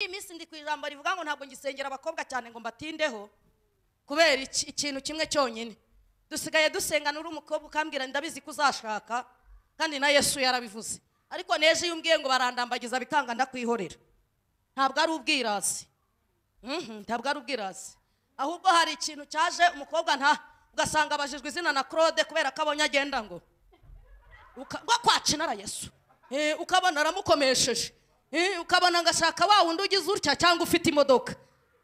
iyi minsi ndi ku ijambo rivuga ngo ntabwo ngisengera abakobwa cyane ngo mbatindeho kubera iki- ikintu kimwe cyonyine dusigaye dusengana uri umukobwa ukambwira ndabizi ko uzashaka kandi na yesu yarabivuze ariko neje iyo umbwiye ngo barandambagiza bikanga ndakwihorera ntabwo ari ubwirasi Mhm, ntabwo ari ubwirasi ahubwo hari ikintu cyaje umukobwa nta ugasanga abajijwe izina na claude kubera ko abonye agenda ngo uka- ngo kwaca inara yesu Eh, ukabona aramukomesheje Eh, ukabona ngashaka wa wundi ugize utya cyangwa ufite imodoka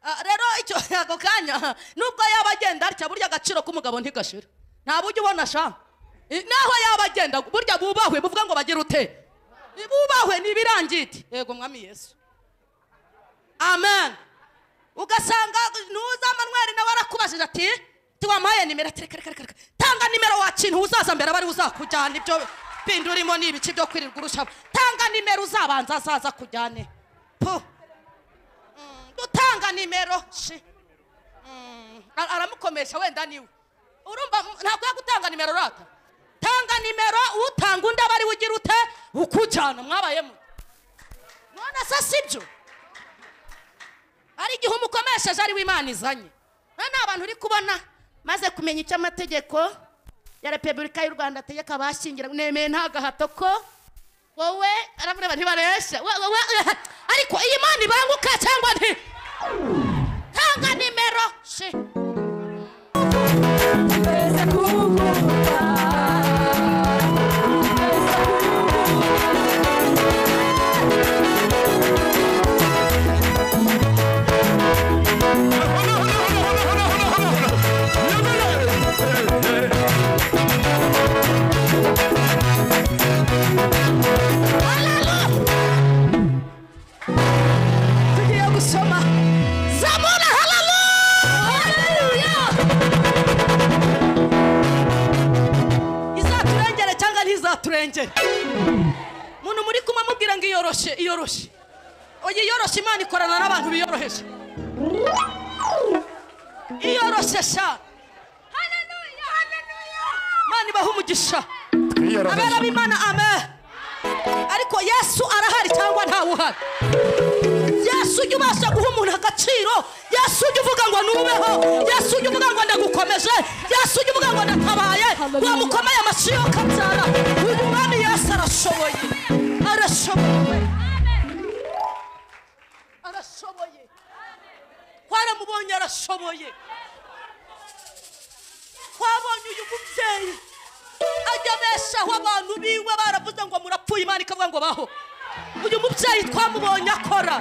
Ah, rero icyo ako kanya nubwo yaba agenda atya burya agaciro k'umugabo ntigashira nta buryo ubona sha Eh, naho yaba agenda burya bubahwe buvuga ngo bagire ute Eh, bubahwe ni ibirangiti yego mwami yesu amen ugasanga ntuza manweri nawe arakubajije ati tiwampaye nimero ati reka reka reka reka tanga nimero wakintu uzaza mbere abari uzakujyana ibyo bindi urimo ni ibice byo kwirirwa urushaho tanga nimero uzabanza azaza akujyane pu Mm, gutanga nimero shi Mm, ara- aramukomesha wenda niwe urumva mm, ntabwo yagutanga nimero rata tanga nimero utanga undi aba ari we ugira ute ukujyana mwabayemo none se sibyo hari igihe umukomesheje ari we imana izanye none ni abantu uri kubona maze kumenya icyo amategeko ya repubulika y'u rwanda ategeka abashyingira nemeye nta gahato ko wowe aravuga ngo ntibaresha we- we- we- ariko iyi mana ibanguka cyangwa nti tanga nimero shi tugiye gusoma zamura hararuya izaturengere cyangwa ntizaturengere umuntu muri kumwe amubwira ngo iyoroshe iyoroshe oya iyoroshe imana ikorana n'abantu biyoroheje iyoroshe sha Haleluya, haleluya. imana ibaha umugisha abera twiyoroheje b'imana amen ariko yesu arahari cyangwa ntawe uhari yesu ujya ubasha guha umuntu agaciro yesu ujya uvuga ngo nubeho yesu ujya uvuga ngo ndagukomeje yesu ujya uvuga ngo ndatabaye wamukomeye amashyi yo kabyara uyu mwami yesu arashoboye arashoboye arashoboye twaramubonye arashoboye twabonye uyu mubyeyi ajya abeshaho abantu biwe baravuze ngo murapfuye imana ikavuga ngo baho uyu mubyeyi twamubonye akora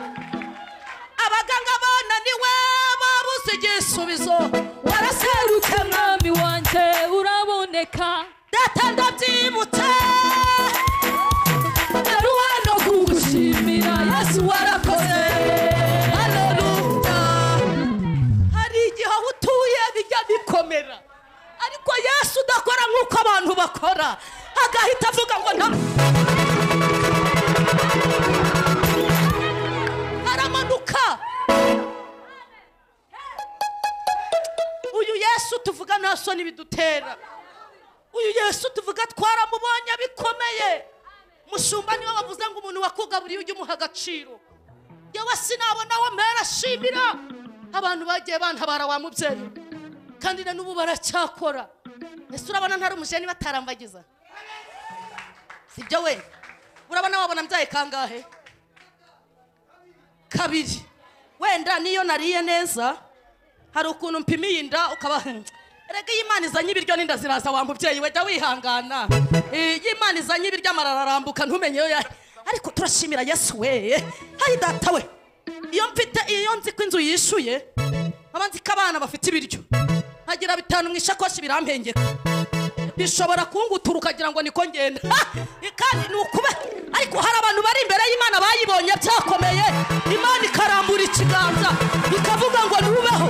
abaganga bananiwe babuze igisubizo baraserutse mwami wanjye uraboneka data ndabyibutse ari hano kugushimira yesu warakoze haleluya hari igihe aho utuye bijya bikomera ariko yesu udakora nk'uko abantu bakora agahita avuga ngo nta aramanuka uyu yesu tuvuga nta soni bidutera uyu yesu tuvuga twaramubonye bikomeye mushumba niwe wavuze ngo umuntu wakugaburiye ujye umuha agaciro yewe sinabona we mpera ashimira abantu bagiye bantabara wa mubyeyi kandi na n'ubu baracyakora ese urabona ntari umujeni batarambagiza sibyo we urabona wabona mbyaye kangahe kabiri wenda niyo nariye neza hari ukuntu mpimiye inda ukaba rega iyo imana izanye ibiryo n'inda ziraza wa mubyeyi we jya wihangana Eh, iyo imana izanye ibiryo amara ararambuka ntumenye yo ya- ariko turashimira yesu we hayi data we iyo mfite iyo nzi ko inzu yishuye nkaba nzi ko abana bafite ibiryo nkagira bitanu mu ishakoshi birampengeka bishobora kungutura ukagira ngo niko ngenda Ha! kandi ni ukube ariko hari abantu bari imbere y'imana bayibonye byakomeye imana ikarambura ikiganza ikavuga ngo ntubeho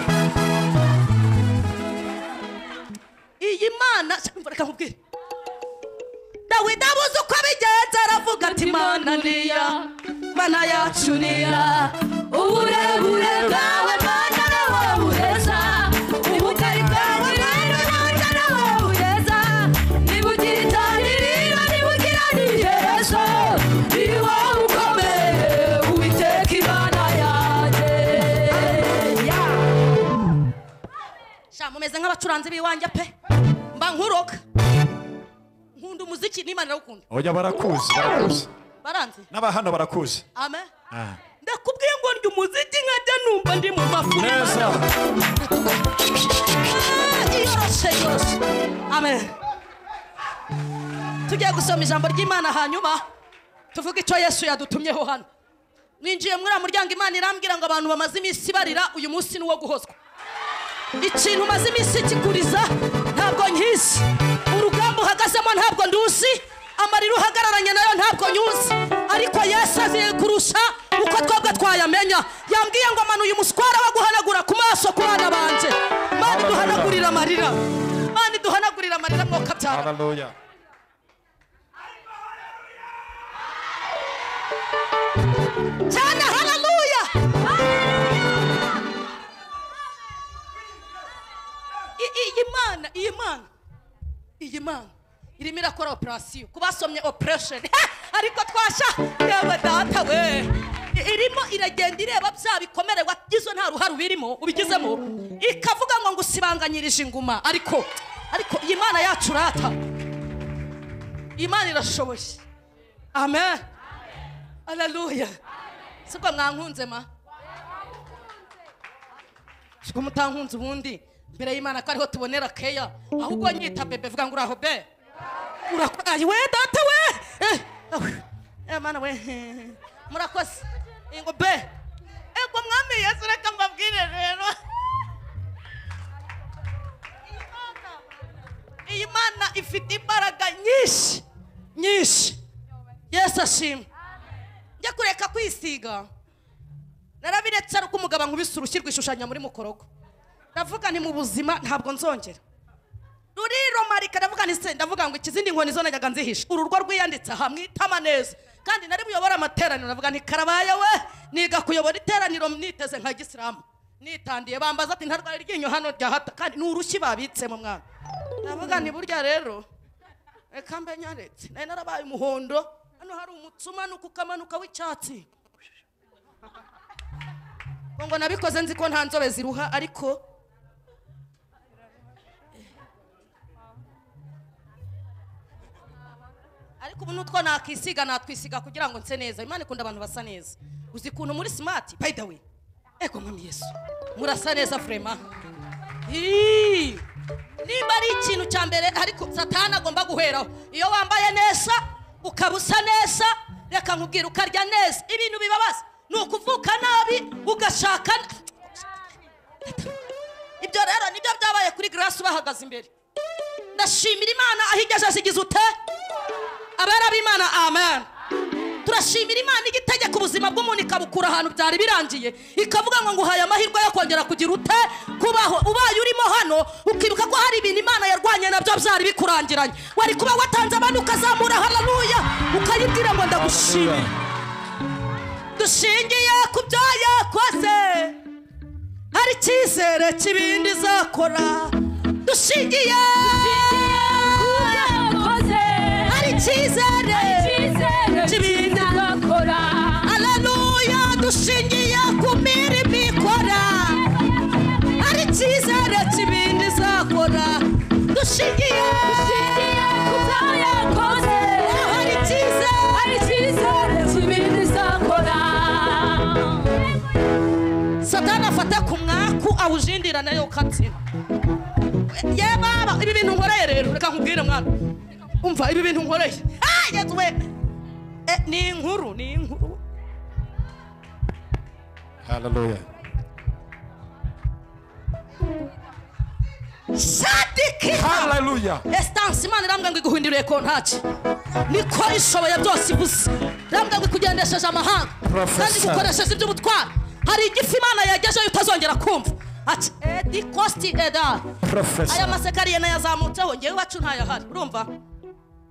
iyi mana reka nkubwire dawidi abuze uko abigenza aravuga ati mana niya mana yacu niya uburebure bwawe mana nawe bureza ubugari bwawe rero nanjye nawe bureza niba ugira itangiriro niba ugira n'iherezo ni wowe ukomeye uwiteka imana yawe meze nk'abacuranzi b'iwanjye pe mba nkuroga nkunda umuziki n'imana irawukunda oya barakuzi barakuzi baranzi n'abahano barakuzi amen Ah. ndakubwiye ngo ndi umuziki nkajya numva ndi mu mafuni neza yoroshe yoroshe amen tugiye gusoma ijambo ry'imana hanyuma tuvuge icyo yesu yadutumyeho hano ninjiye muri uriya muryango imana irambwira ngo abantu bamaze iminsi barira uyu munsi ni uwo guhozwa ikintu umaze iminsi kiguriza ntabwo nkizi urugamba uhagazemo ntabwo nduzi amarira uhagararanye nayo ntabwo nyuzi ariko yesu aziye kurusha uko twebwe twayamenya yambwiye ngo manuye umuswara wo guhanagura ku maso ku bana banjye mani duhanagurira amarira mani duhanagurira amarira mwoka byara haleluya cyane hararuya iyi mana iyi mana iyi mana irimo irakora operasiyo ku basomye operesheni ariko twasha yaba data we I- irimo iragenda ireba bya bikomere wagize nta ruhare ubirimo ubigizemo ikavuga ngo ngusibanganyirije inguma ariko ariko iyi mana yacu urata iyi mana irashoboye amen hararuya sibwo mwankunze ma siko mutankunze ubundi mbere y'imana ko ariho tubonera keya ahubwo nyita bebe vuga ngo uraho be urakoraye we data we Eh, eh, mana we eh, murakoze Eh, ngo be ego mwami yesu reka mbabwire rero Iyi Mana- iyi mana ifite imbaraga nyinshi nyinshi yesu ashimwe njya kureka kwisiga narabiretse ari uko umugabo ankubise urushyi rwishushanya muri mukorogo ndavuga nti mu buzima ntabwo nzongera ruriromarika ndavuga nti se ndavuga ngo ikizindi nkoni zo najyaga nzihisha uru rwo rwiyanditse aha mwitama neza kandi nari buyobore amateraniro ndavuga nti karabaye we niga kuyobora iteraniro niteze nka gisilamu nitandiye bambaza ati ntarwaye iryinyo hano ryahata kandi ni urushyi babitsemo mwana ndavuga nti burya rero reka mbe nyaretse nari narabaye umuhondo hano hari umutsi umanuka ukamanuka w'icyatsi ngo ngo nabikoze nzi ko nta nzobe ziruha ariko ariko ubu n'utwo nakwisiga nakwisiga kugira ngo nse neza imana ikunda abantu basa neza uzi ukuntu muri simati by the way ego mwami yesu murasa neza vrema Ii! nimba ari ikintu cya mbere ariko satani agomba guheraho iyo wambaye neza ukaba usa neza reka nkubwira ukarya neza ibintu bibabaza ni ukuvuka nabi ugashaka ibyo rero nibyo byabaye kuri garasi bahagaze imbere ndashimira imana aho igeze asigize ute abera b'imana amen turashimira imana igitegeka ubuzima bw'umuntu ikabukura ahantu byari birangiye ikavuga ngo nguhaye amahirwe yo kongera kugira ute kubaho ubaye urimo hano ukibuka ko hari ibintu imana yarwanye nabyo byari bikurangiranye wari kuba watanze abantu ukazamura hararuya ukayibwira ngo ndagushimiye dushingiye ku byo yakoze hari icyizere cy'ibindi izakora dushingiye hari icyizere Kibindi bakora Haleluya dushingiye ku mirimo ikora ari icyizere kibindi izakora dushingiye Dushingiye ku byo yakoze hari icyizere Hari icyizere kibindi izakora satani afata ku mwaku awujindira nayo ukabyina ye baba ibi bintu nkoreye rero reka nkubwire mwana umva ibi bintu nkoreye Ah, Yesu we Eh, ni inkuru ni inkuru haleluya shadiki haleluya esitansi imana irambwira ngo iguhinduriye kontaki niko ishoboye byose ibuze irambwira ngo ikugendesheje amahanga Professor. kandi igukoresheje iby'ubutwara hari igifu imana yagejeho utazongera kumva ati edi kositi eda aya profesa masekariye nayazamutseho ngewe iwacu ntayahari urumva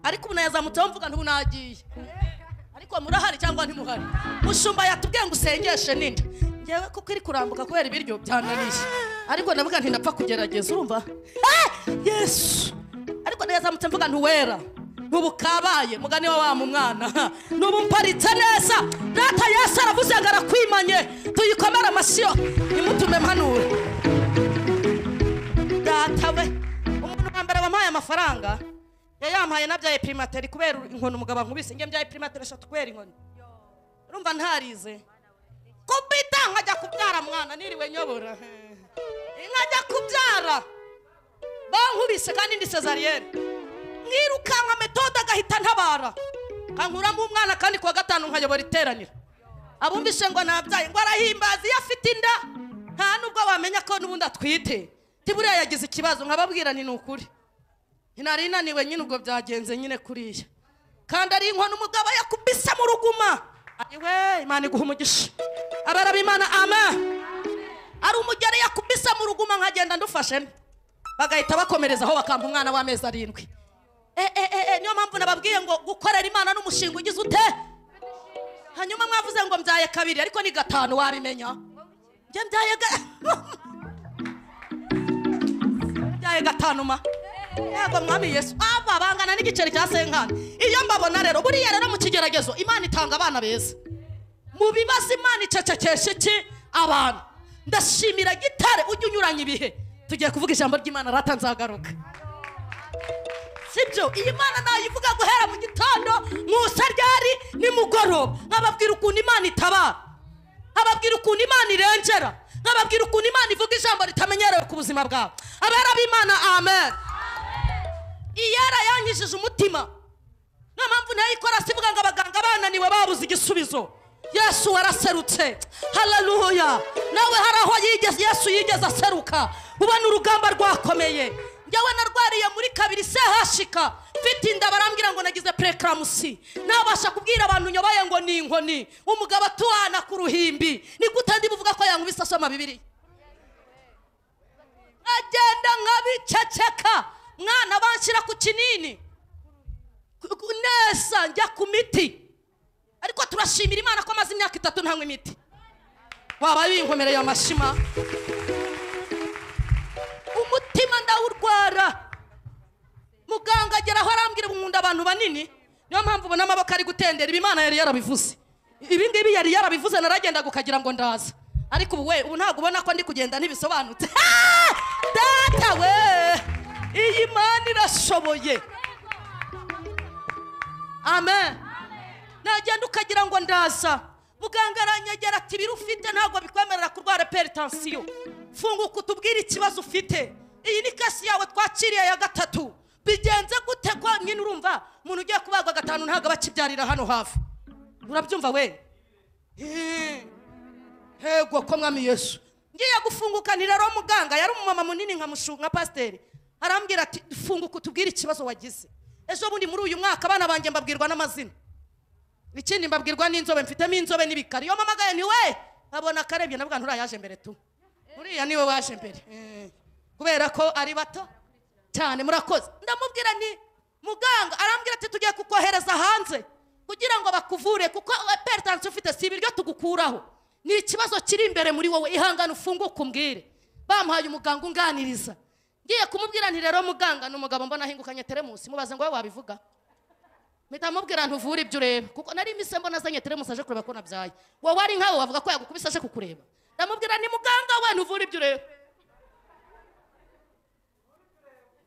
ariko ubu nayazamutseho mvuga ntubu nagiye ariko murahari cyangwa ntimuhari mushumba yatubwiye ngo usengeshe ninde ngewe kuko iri kurambuka kubera ibiryo byananiye ariko ndavuga nti napfa kugerageza urumva Eh, yesu ariko nayazamutse mvuga ntuwera ntubu kabaye mugani wa wa mu mwana ntubu mparitse neza data yesu aravuze ngo arakwimanye tuyikomere amashyiyo imutume mpanure data mafaranga yayampaye nabyaye primateri kubera inkoni umugabo ankubise njye mbyaye primateri eshatu kubera inkoni urumva ntarize kubita nkajya kubyara mwana niriwe nyobora nkajya kubyara bankubise kandi ndi sezariyeri mwirukanka metode agahita ntabara kankuramo umwana kandi kuwa gatanu nkayobora iteraniro abumvise ngo nabyaye ngo arahimbaza iyo afite inda nta nubwo wamenya ko n'ubundi atwite tiburiya yagize ikibazo nkababwira ni ukuri nari naniwe nyine ubwo byagenze nyine kuriya kandi ari inkono umugabo yakubise mu ruguma ariwe imana iguha umugisha abaraba imana amen ari umugere yakubise mu ruguma nkagenda ndufashe nde. bagahita bakomerezaho bakampa umwana w'amezi arindwi e, e, e, e, niyo mpamvu nababwiye ngo gukorera imana n'umushinga ugize ute hanyuma mwavuze ngo mbyaye kabiri ariko ni gatanu wabimenya njye mbyaye ga... mbyaye gatanu ma yego mwami yesu aba bangana n'igiceri cya senkani iyo mbabona rero buriya rero mu kigeragezo imana itanga abana beza mu bibazo imana icecekesha iki abantu ndashimira gitare ujya unyuranya ibihe tugiye kuvuga ijambo ry'imana rata nzagaruka sibyo iyi mana nayivuga guhera mu gitondo nkusa ryari nimugoroba nkababwira ukuntu imana itabara nkababwira ukuntu imana irengera nkababwira ukuntu imana ivuga ijambo ritamenyerewe ku buzima bwawe abera b'imana amen iyera yangishije umutima niyo mpamvu ntayikora sivuga ngo abaganga bananiwe babuze igisubizo yesu waraserutse hararuya nawe hari aho yigeze yesu yigeze aseruka ubona urugamba rwakomeye njyewe narwariye muri kabiri sehashika mfite inda barambwira ngo nagize purekaramusi ntabasha kubwira abantu nyobaye ngo ni inkoni umugabo atuhana ku ruhimbi ni gute ndi buvuga ko yankubise asoma bibiri nkagenda nkabiceceka mwana banshyira ku kinini Ku- ku- neza njya ku miti ariko turashimira imana ko amaze imyaka itatu ntanywa imiti waba binkomereye amashima umutima ndawurwara muganga agera aho arambwira nkunda abantu banini niyo mpamvu ubona amaboko ari gutendera ibi imana yari yarabivuze ibi ngibi yari yarabivuze naragendaga ukagira ngo ndaza ariko ubu we ubu ntabwo ubona ko ndi kugenda ntibisobanutse Ah! data we iyi mana irashoboye amen nagenda ukagira ngo ndaza muganga aranyegera ati ibiro ufite ntabwo bikwemerera kurwara peritansiyo funguka utubwire ikibazo ufite iyi ni kasi yawe twakiriye ya gatatu bigenze gute ko nyine urumva umuntu ugiye kubagwa gatanu ntabwo aba akibyarira hano hafi urabyumva we Eh, hego ko mwami yesu ngiye gufunguka ni rero muganga yari umumama munini nkamushu nka pasiteri arambwira ati funguka utubwire ikibazo wagize ejo bundi muri uyu mwaka abana banjye mbabwirwa n'amazina ikindi mbabwirwa n'inzobe mfitemo inzobe n'ibikari iyo mpamagaye ni we nkabona akarebye navuga nturayaje mbere tu uriya niwe waje mbere Eh, kubera ko ari bato cyane murakoze ndamubwira ni muganga arambwira ati tugiye kukohereza hanze kugira ngo bakuvure kuko peritansi ufite si ibiryo tugukuraho ni ikibazo kiri imbere muri wowe ihangane ufunguke umbwire bamuhaye umuganga unganiriza ngiye kumubwira nti rero muganga ni umugabo mbona ahingukanye teremusi mubaze ngo wowe wabivuga mpita mubwira ntuvure ibyo ureba kuko nari imise mbona azanye teremusi aje kureba ko nabyaye wowe ari nkawe wavuga ko yagukubise aje kukureba ndamubwira ni muganga we ntuvure ibyo ureba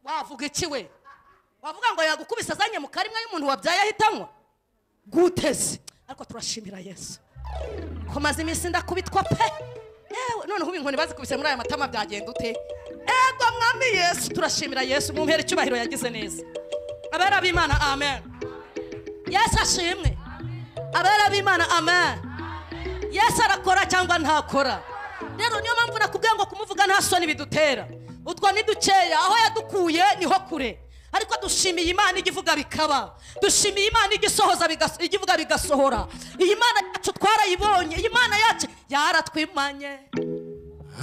wavuga iki we wavuga ngo yagukubise azanye mu karimwe y'umuntu wabyaye ahitanywa guteze ariko turashimira yesu kumaze iminsi ndakubitwa pe yewe noneho ubu inkoni bazikubise muri aya matama byagenda ute ego mwami yesu turashimira yesu mumpera icyubahiro yagize neza abera b'imana amen yesu ashimwe abera b'imana amen yesu arakora cyangwa ntakora rero niyo mpamvu nakubwiye ngo kumuvuga nta soni bidutera utwo ni dukeya aho yadukuye niho kure ariko dushimiye imana ijya ivuga bikaba dushimiye imana ijya isohoza bigas- ijya ivuga bigasohora iyi mana yacu twarayibonye iyi mana yacu yaratwimanye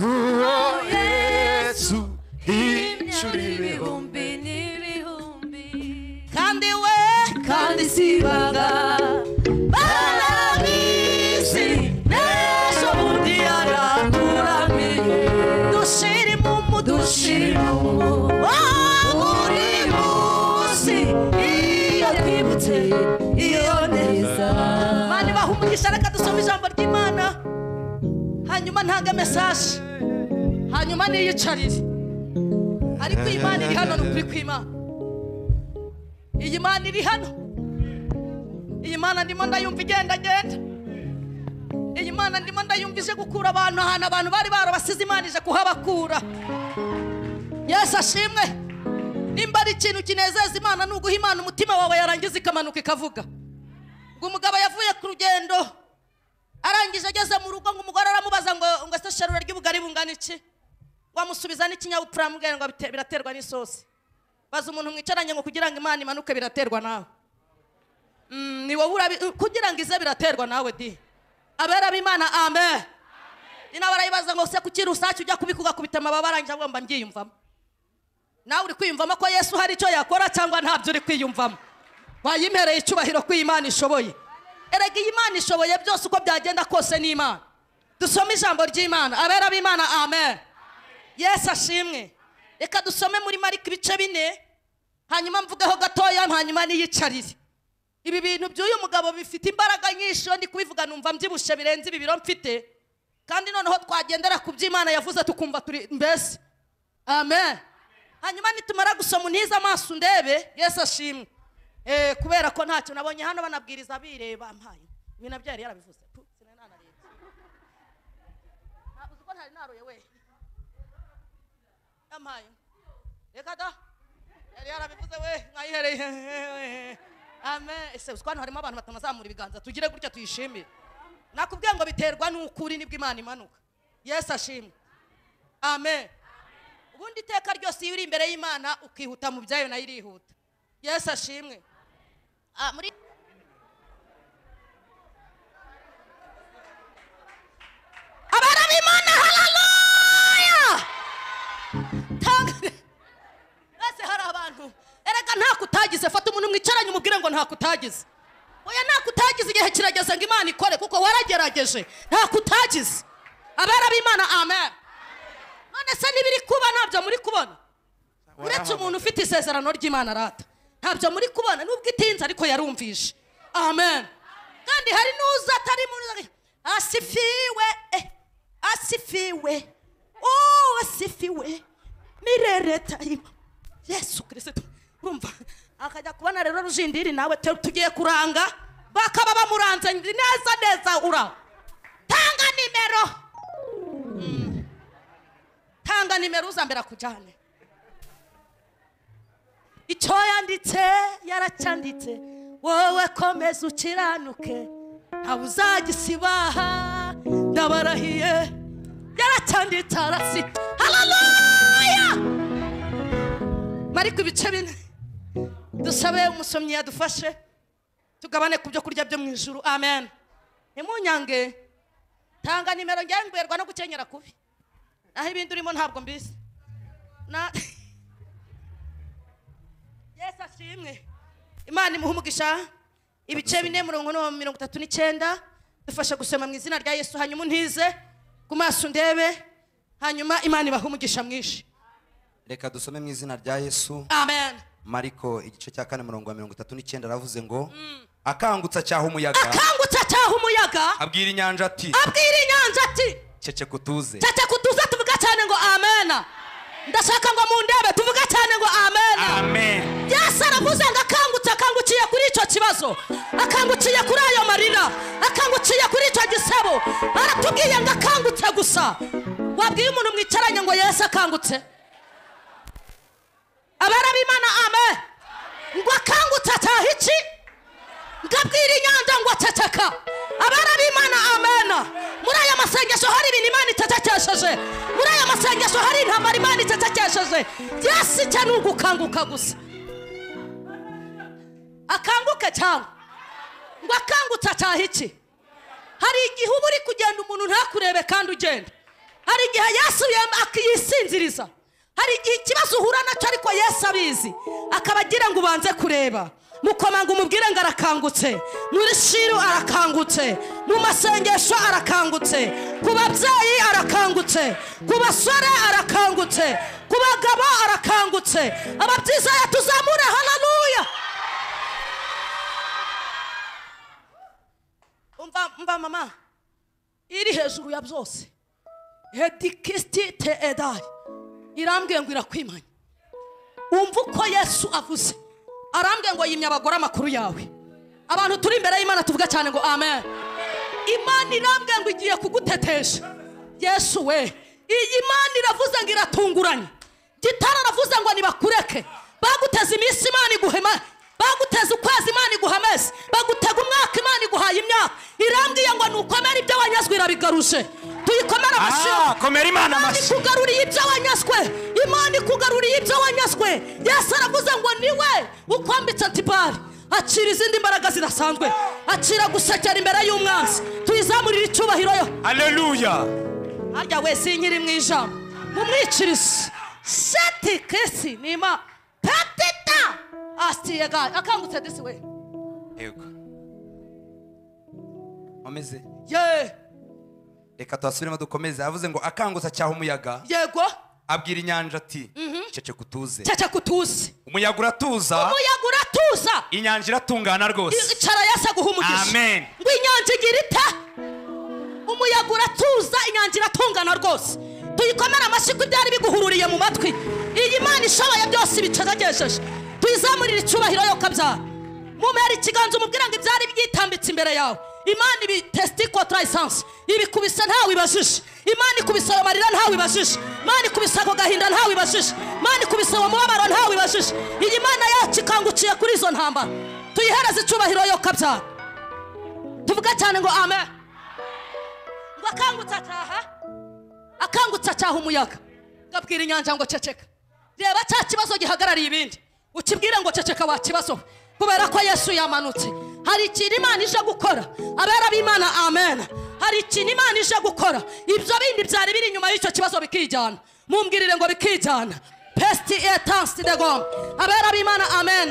Uwo Yesu hicura ibihumbi ibihumbi n'ibihumbi kandi we kandi si ibanga barabizi n'ejo bundi yarakuramiye dushirimo umudushi dushira mu buri buri munsi iyo twibutse iyo neza mani baha umugisha reka dusoma ijambo ry'imana hanyuma ntange mesaje hanyuma niyicarire ariko iyi mana iri hano ni ukuri kw'imana iyi mana iri hano iyi mana ndimo ndayumva igenda genda iyi mana ndimo ndayumva ije gukura abantu ahantu abantu bari barabasize imana ije kuhabakura yesu ashimwe nimba ari ikintu kinezeza imana ni uguha imana umutima wawe yarangiza ikamanuka ikavuga ngo umugabo yavuye ku rugendo arangije ageze mu rugo ngo umugore aramubaza ngo ngo ese sharura ry'ubugari bungana iki wamusubiza n'ikinyabupfura amubwira ngo bite- biraterwa n'isosi baza umuntu mwicaranye ngo kugira ngo imana imanuke biraterwa nawe Mm, ni wowe urabi kugira ngo ize biraterwa nawe di abera b'imana amen ina barayibaza ngo se kuki rusake ujya kubikugakubita amababa arangije agomba mbyiyumvamo nawe uri kwiyumvamo ko yesu hari icyo yakora cyangwa ntabyo uri kwiyumvamo wayimpereye icyubahiro ko iyi Imana ishoboye erega iyi Imana ishoboye byose uko byagenda kose ni imana dusome ijambo ry'imana abera b'imana amen yesu ashimwe reka dusome muri marika ibice bine hanyuma mvugeho gatoya hanyuma niyicarire ibi bintu by'uyu mugabo bifite imbaraga nyinshi iyo ndi kubivuga numva mbyibushye birenze ibi biro mfite kandi noneho twagendera ku by'imana yavuze tukumva turi mbese amen hanyuma nitumara gusoma untize amaso ndebe yesu ashimwe Eh, kubera ko ntacyo nabonye hano banabwiriza bireba mpaye ibi nabyo yari yarabivuze Puh, sinari nanarebye. Ntabwo uzi ko ntari naroye we yampaye reka da yari yarabivuze we mwayihereye amen ese uzi ko hano harimo abantu batanu bazamura ibiganza tugire gutya tuyishimire nakubwiye ngo biterwa n'ukuri nibwo imana imanuka yesu ashimwe amen ubundi iteka ryose iyo uri imbere y'imana ukihuta mu byayo nayo irihuta yesu ashimwe Ah, muri abana b'imana hararuya tanga ese hari abantu erega ntako utagize fata umuntu mwicaranye umubwire ngo ntako utagize oya ntako utagize igihe kirageze ngo imana ikore kuko waragerageje ntako utagize abera b'imana amen none se n'ibiri kuba ntabyo muri kubona uretse umuntu ufite isezerano ry'imana arata ntabyo muri kubona nubwo itinze ariko yarumvishe amen kandi hari n'uza atari muri asifiwe eh, asifiwe oh asifiwe mirere tayima yesu kirisito urumva akajya kubona rero rujindiri nawe te- tugiye kuranga bakaba bamuranze neza neza uraho tanga nimero Mm. tanga nimero uzambere akujyane icyo yanditse yaracyanditse wowe komeza ukiranuke ntawe uzagisibaha ndabarahiye yaracyanditse arasita hararuya mariko ibice bine dusabe umusomyi yadufashe tugabane ku byo kurya byo mu ijuru amen ntimunyange tanga nimero njyewe ngwerwa no gukenyera kubi naho ibindi urimo ntabwo mbizi na yesu ashimwe imana imuha umugisha ibice bine mirongo ine mirongo itatu n'icyenda dufasha gusoma mu izina rya yesu hanyuma untize ku maso ndebe hanyuma imana ibaha umugisha mwinshi reka dusome mu izina rya yesu amen mariko igice cya kane umurongo wa mirongo itatu n'icyenda aravuze ngo akangutsa cyaha umuyaga akangutse cyaha umuyaga abwira inyanja ati abwira inyanja ati cece kutuze cece kutuza tuvuga cyane ngo amen ndashaka ngo mu ndebe tuvuga cyane ngo amen amen yesu aravuze ngo akangutse akangukiye kuri icyo kibazo akangukiye kuri ayo marira akangukiye kuri icyo gisebo aratubwiye ngo akangutse gusa wabwiye umuntu mwicaranye ngo yesu akangutse abera b'imana ame ngo akangutse ataha iki ngo abwire inyanja ngo aceceka abera b'imana amena muri aya masengesho hari ibintu imana icecekesheje muri aya masengesho hari intambara imana icecekesheje yesu icyo ni ugukanguka gusa akanguke cyangwa ngo akangutse ataha iki hari igihe uba uri kugenda umuntu ntakurebe kandi ugenda hari igihe yesu yem- akiyisinziriza hari igihe ikibazo uhura nacyo ariko yesu abizi akaba agira ngo ubanze kureba mukomanga umubwire ngo arakangutse muri shiru arakangutse mu masengesho arakangutse ku babyeyi arakangutse ku basore arakangutse ku bagabo arakangutse ababyizayo tuzamure hararuya umva umva mama iri hejuru ya byose hedikisiti te edayi irambwiye ngo irakwimanya wumva uko yesu avuze arambwiye ngo yimye abagore amakuru yawe abantu turi imbere y'imana tuvuga cyane ngo amen imana irambwiye ngo igiye kugutetesha yesu we iyi mana iravuze ngo iratunguranye gitara aravuze ngo nibakureke baguteza iminsi imana iguhema baguteza ukwezi imana iguhemeze bagutega umwaka imana iguhaye imyaka irambwiye ngo nukomere ibyo wanyazwe irabigaruje tuyikomere amashyi Ah, komera imana imana amashyi ikugaruriye ibyo wanyazwe imana ikugaruriye ibyo wanyazwe yesu aravuze ngo niwe ukwambitse antibari acira izindi mbaraga zidasanzwe acira gusekera imbere y'umwanzi tuyizamurire icyubahiro yo haleluya harya wese iyi nyiri mu ijambo mumwicirize shati kesi nima patita asiye gayi akangutse disi we yego nkomeze ye reka tuhasubiremo dukomeze avuze ngo akangutsa cyaha umuyaga yego abwira inyanja ati ceceka utuze cece kutuzi umuyaga uratuza umuyaga uratuza inyanja iratungana rwose icara yasa guha umugisha Amen. ngo inyanja igira ita umuyaga uratuza inyanja iratungana rwose tuyikomere amashyi ko ibyari biguhururiye mu matwi iyi mana ishoboye byose ibicegegesheje tuyizamurire icyubahiro yo kabyara mumera ikiganza umubwira ngo ibyari byitambitse imbere yawe imana ibi tesiti kotara esanse ibikubise ntawe ibajije imana ikubise ayo marira ntawe ibajije imana ikubise ako gahinda ntawe ibajije imana ikubise uwo mubabaro ntawe ibajije iyi mana yacu ikanguciye kuri izo ntambara tuyihereze icyubahiro yo kabyara tuvuga cyane ngo amen ngo akangutse ataha akangutse ataha umuyaga gabwira inyanja ngo ceceka reba cya kibazo gihagarariye ibindi ukibwire ngo ceceka wakibazo kubera ko yesu yamanutse hari ikintu imana ije gukora abera b'imana amen hari ikintu imana ije gukora ibyo bindi byari biri inyuma y'icyo kibazo bikijyana mumbwirire ngo bikijyana pesiti etansi de goma abera b'imana amen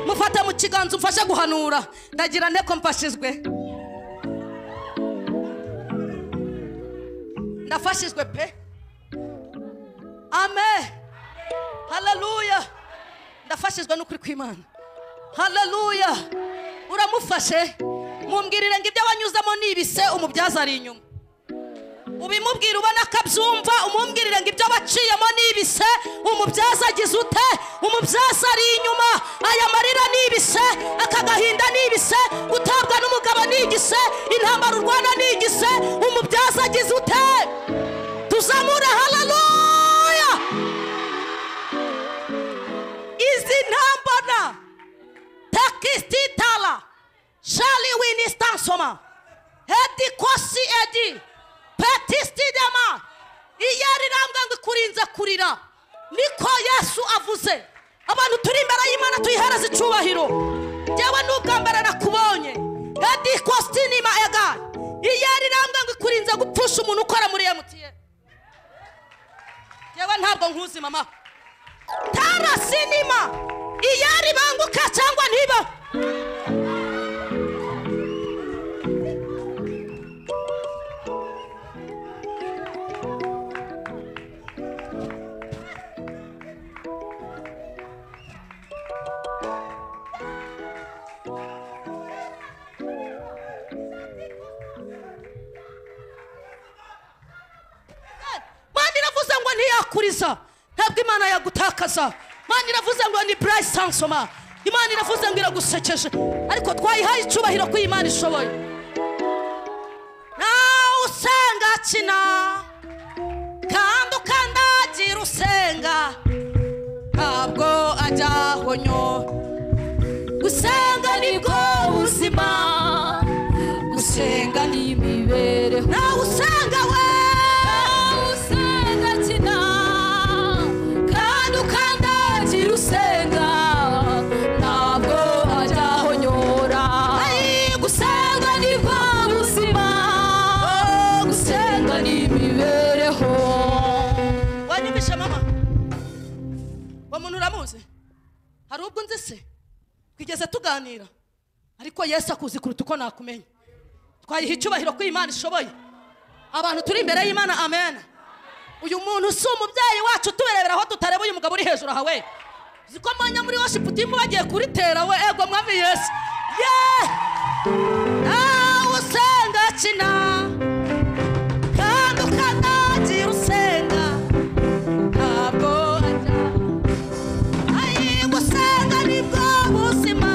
mufate mu kiganza umfashe guhanura ndagira nteko mfashijwe ndafashijwe pe amen haleluya ndafashijwe n'ukuri kw'imana haleluya uramufashe mumbwirire ngo ibyo wanyuzamo ni ibise umubyaza ari inyuma ubimubwira ubona ko abyumva umumbwirire ngo ibyo waciyemo ni ibise umubyaza agize ute umubyaza ari inyuma aya marira ni ibise aka gahinda ni ibise gutabwa n'umugabo ni igise intambara urwana ni igise umubyaza agize ute tuzamure haleluya izi ntambara takisititala shali winistansoma hedi kosi edi petistidema iyo rirambwa ngo ikurinze kurira niko yesu avuze abantu turi imbere y'imana tuyihereze icyubahiro njyewe n'ubwa mbere nakubonye hedi kostinima ega iyo rirambwa ngo ikurinze gupfusha umuntu ukora muri emutiyeni njyewe ntabwo nkuzi mama tara sinima iyari banguka cyangwa ntibaho mani iravuze ngo ntiyakuriza ntabwo imana yagutakaza mani iravuze ngo ni burayisi sansoma imana iravuze ngo iragusekeje ariko twayihaye icyubahiro ko iyi mana ishoboye nawe usenga kina kandi ukandagira usenga ntabwo ajyahonyo gusenga nibwo buzima gusenga ni imibereho nawe usanga we usenga kina kandi ukandagira usenga ntabwo ajyahonyora Ayi, gusenga nibwo buzima gusenga ni imibereho wanyumvishe mama uwo muntu uramuzi hari ubwo nzi se twigeze tuganira ariko yesu akuzi kuruta uko nakumenya twayiha icyubahiro ko imana ishoboye abantu turi imbere y'imana amen uyu muntu si umubyeyi wacu tuberebera aho tutareba uyu mugabo uri hejuru aha we uzi ko mwanya muri worship team bagiye kuritera we ego mwami yesu ye nawe usenga kina kandi ukandagira usenga ntabwo ajya ayi gusenga nibwo buzima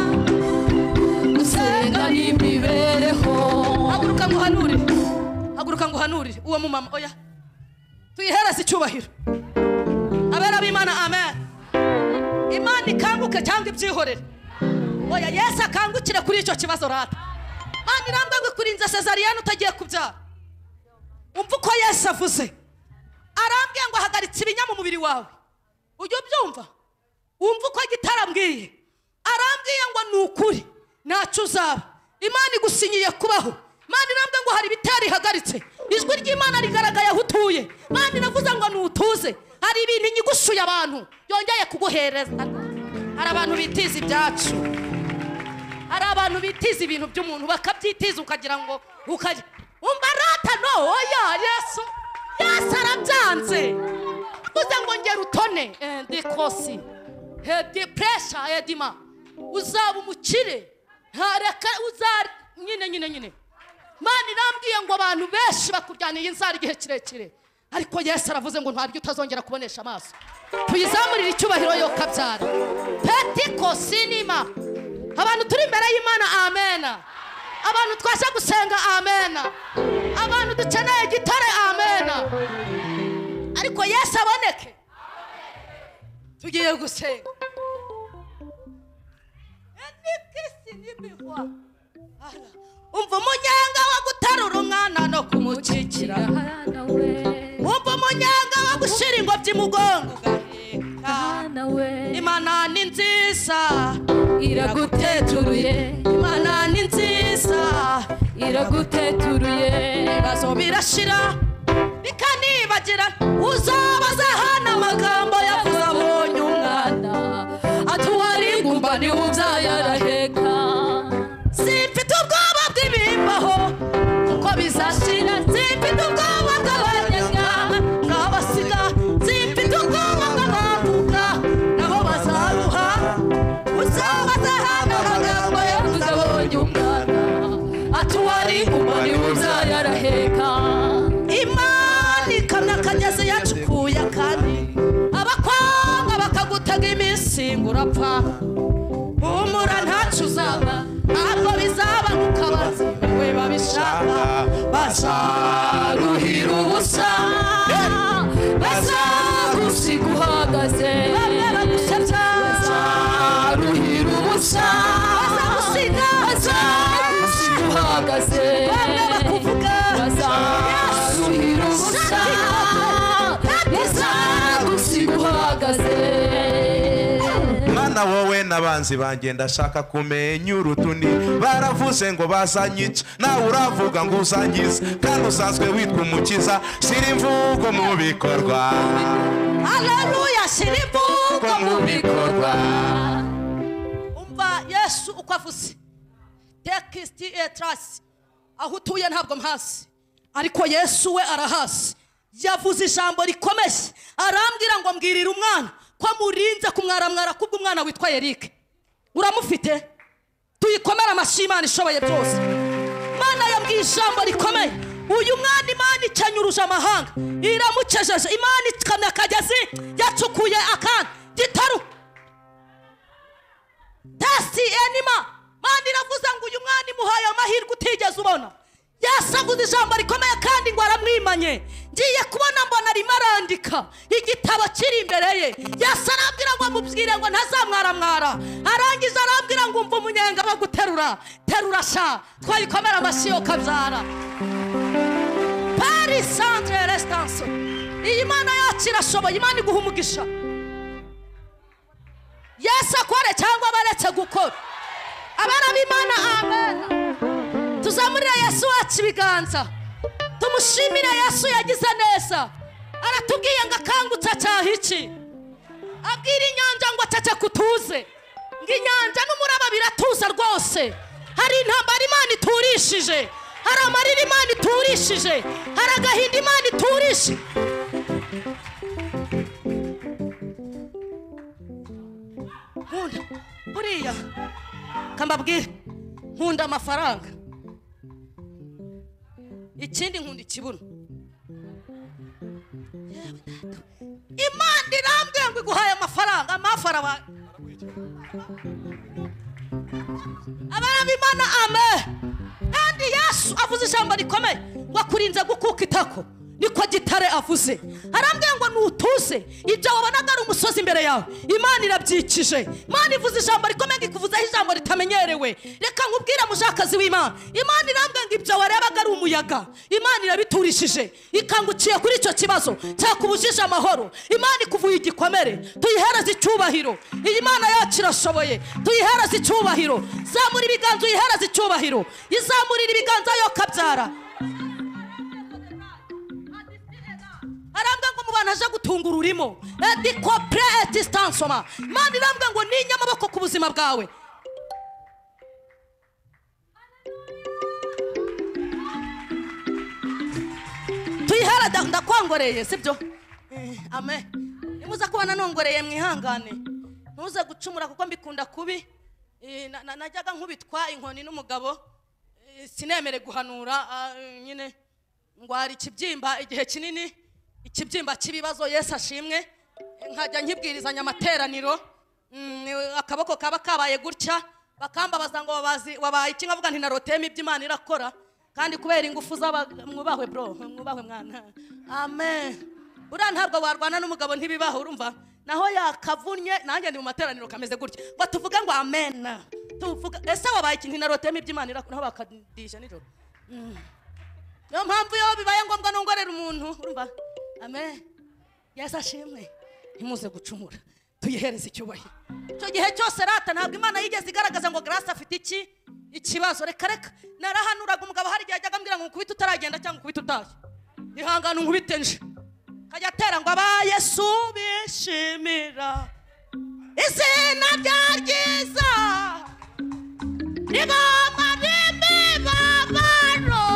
mumama oya tuyihereze icyubahiro abera b'imana amen imana ikanguke cyangwa ibyihorere oya yesu akangukire kuri icyo kibazo rata mana irambagwe kurinze sezariyani utagiye kubyara umva uko yesu avuze arambwiye ngo ahagaritse ibinya mu mubiri wawe ujya ubyumva wumva uko gitarambwiye arambwiye ngo ni ukuri ntacyo uzaba imana igusinyiye kubaho imana irambwiye ngo hari ibitari ihagaritse ijwi ry'imana rigaragaye aho utuye imana iravuze ngo ntutuze hari ibintu inyigusuye abantu yongeye kuguhereza hari abantu bitiza ibyacu hari abantu bitiza ibintu by'umuntu bakabyitiza ukagira ngo ukajya umva rata no oya yesu yesu arabyanze uze ngo ngera utone Eh, ndikosi hedi puresha hedima uzaba umukire ntareka uza nyine nyine nyine mana irambwiye ngo abantu benshi bakujyaniye inzara igihe kirekire ariko yesu aravuze ngo ntabwo utazongera kubonesha amaso tuyizamurire icyubahiro yo kabyara petikosinima abantu turi imbere y'imana amena abantu twaje gusenga amena abantu dukeneye gitare amena ariko yesu aboneke tugiye gusenga enikisi n'imihwa Ara, umva umunyenga wo guterura umwana no kumukikira Hana we, umva umunyenga wo gushira ingobyi mu mugongo ugaheka hana we, imana ni nziza iraguteturuye imana ni nziza iraguteturuye ibibazo birashira bikanibagira uzabaze hano amagambo yavuze abonye umwana atuwari ngumba niwe uzayaraheka simfite ubwoba bw'ibimbaho kuko bizashira simfite ubwoba bw'abanyanga n'abasiga simfite ubwoba bw'abavuka nabo bazaruha uzabaze hano amagambo yavuze abonye uzabonye umwana atuwari ngumba niwe uzayaraheka imana ikamyo akagezi yacukuye kandi abakwanga bakagutega iminsi ngo urapfa humura ntacyo uzaba ntabwo bizaba nk'uko abaziwe babishaka bazaruhira ubusa bazagusiga uhagaze bamwe bagusebya bazaruhira ubusa bazagusiga bazagusiga uhagaze bamwe bakuvuga bazaruhira ubusa bazagusiga uhagaze mana wowe n'abanzi banjye ndashaka kumenya urutundi baravuze ngo bazanyica nawe uravuga ngo uzangize kandi usanzwe witwa umukiza shyira imvugo mu bikorwa haleluya shyira imvugo ko mu bikorwa umva yesu uko avuze tekisiti etarasi aho utuye ntabwo mpazi ariko yesu we arahazi yavuze ijambo rikomeye arambwira ngo mbwirira umwana ko murinze kumwaramwara kubwo umwana witwa erike uramufite tuyikomere amashyi imana ishoboye byose imana yabwiye ijambo rikomeye uyu mwana imana icyanyuruje amahanga iramukejeje imana ikamya akagezi yacukuye akana gitaru tasi enima mani iravuze ngo uyu mwana imuhaye amahirwe utigeze ubona yasaguze ijambo rikomeye kandi ngo aramwimanye ngiye kubona mbona arimo arandika igitabo kiri imbere ye yasa arambwira ngo amubwire ngo ntazamwaramwara arangiza arambwira ngo umva umunyenga wo guterura terura sha twayikomera amashyi yo kabyara pari santire resitanse iyi mana yacu irashoboye imana iguha umugisha yesu akore cyangwa abaretse gukora abana b'imana amen tuzamurire yesu wacu ibiganza tumushimire yesu yagize neza aratubwiye ngo akangutse cyaha iki abwira inyanja ngo acece kutuze ngo inyanja n'umuraba biratuza rwose hari intambara imana iturishije hari amarira imana iturishije hari agahinda imana iturishije nkunda buriya kambabwire nkunda amafaranga ikindi nkunda ikibuno Yewe data. imana irambwiye ngo iguhaye amafaranga amafara wa abana b'imana ame kandi yesu avuze ijambo rikomeye ngo akurinze gukuka itako niko gitare avuze arambwira ngo nutuse ibyo wabonaga ari umusozi imbere yawe imana irabyikije imana ivuze ijambo rikomeye ngo ikuvuzeho ijambo ritamenyerewe reka nkubwire mujakazi w'imana imana irambwira ngo ibyo warebaga ari umuyaga imana irabiturishije ikangukiye kuri icyo kibazo cyakubujije amahoro imana ikuvuye igikomere tuyihereze icyubahiro iyi mana yacu irashoboye tuyihereze icyubahiro zamura ibiganza uyihereze icyubahiro izamurira ibiganza yo kabyara arambwira ngo mu bantu aje gutunga ururimo edikopure etisitansioma imana irambwira ngo ninye amaboko ku buzima bwawe tuyihara da- ndakwangoreye sibyo Eh, ame nimuza kuba nanongoreye mwihangane ntuze gucumura kuko mbikunda kubi Eh, na- na- najyaga nkubitwa inkoni n'umugabo Eh, sinemere guhanura ah, eh, nyine ngwara ikibyimba igihe kinini ikibyimba cy'ibibazo yesu ashimwe nkajya nkibwirizanya amateraniro Mm, akaboko kaba kabaye gutya bakambabaza ngo wabazi- wabaye iki nkavuga nti naroteyemo ibyo imana irakora kandi kubera ingufu z'aba- mwubahwe bro mwubahwe mwana amen buriya ntabwo warwana n'umugabo ntibibaho urumva naho yakavunnye nanjye ndi mu materaniro kameze gutya ngo tuvuge ngo amen tuvuga ese wabaye iki ntinaroteyemo ibyo imana irakora naho bakadisha nijoro Mm. niyo mpamvu iyo bibaye ngombwa nongorera umuntu urumva amen yesu ashimwe ntimuze gucumura tuyihereze icyubahiro icyo gihe cyose rata ntabwo imana yigeze igaragaza ngo garasi afite iki ikibazo reka reka narahanuraga umugabo hari igihe ajyaga ambwira ngo nkubite utaragenda cyangwa nkubite utashye ihangane nkubite nje kajya atera ngo aba yesu bishimira izina rya ryiza riboma n'imibabaro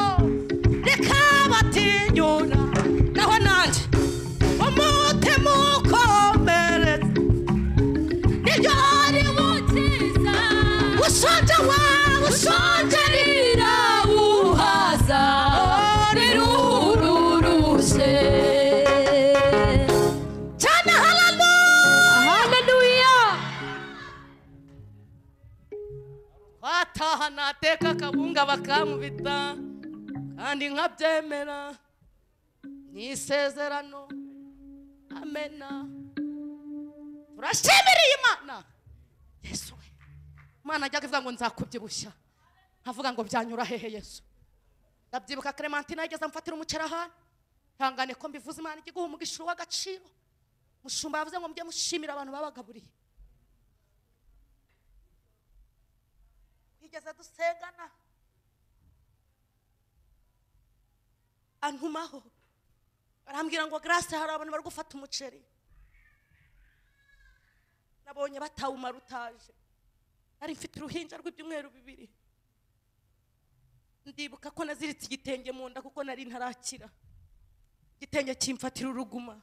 rikabatinyura naho nanjye umutima ukomeretse nibyo wari wukiza ushonje wawe ushonjerira wuhaza nirururuse cyane haramu haleluya wataha nateka akabunga bakamubita kandi nkabyemera ni isezerano amena turashimiriye imana yesu we imana ajyaga ivuga ngo nzakubyibushya nkavuga ngo byanyura hehe yesu ndabyibuka clementine yageze amfatira umucerahani ihangane ko mbivuze imana ijya iguha umugisha w'agaciro mushumba yavuze ngo mujye mushimira abantu babagaburiye twigeze dusengana antumaho arambwira ngo grace hari abantu bari gufata umuceri nabonye batawumara utaje nari mfite uruhinja rw'ibyumweru bibiri ndibuka ko naziritse igitenge mu nda kuko nari ntarakira igitenge kimfatira uruguma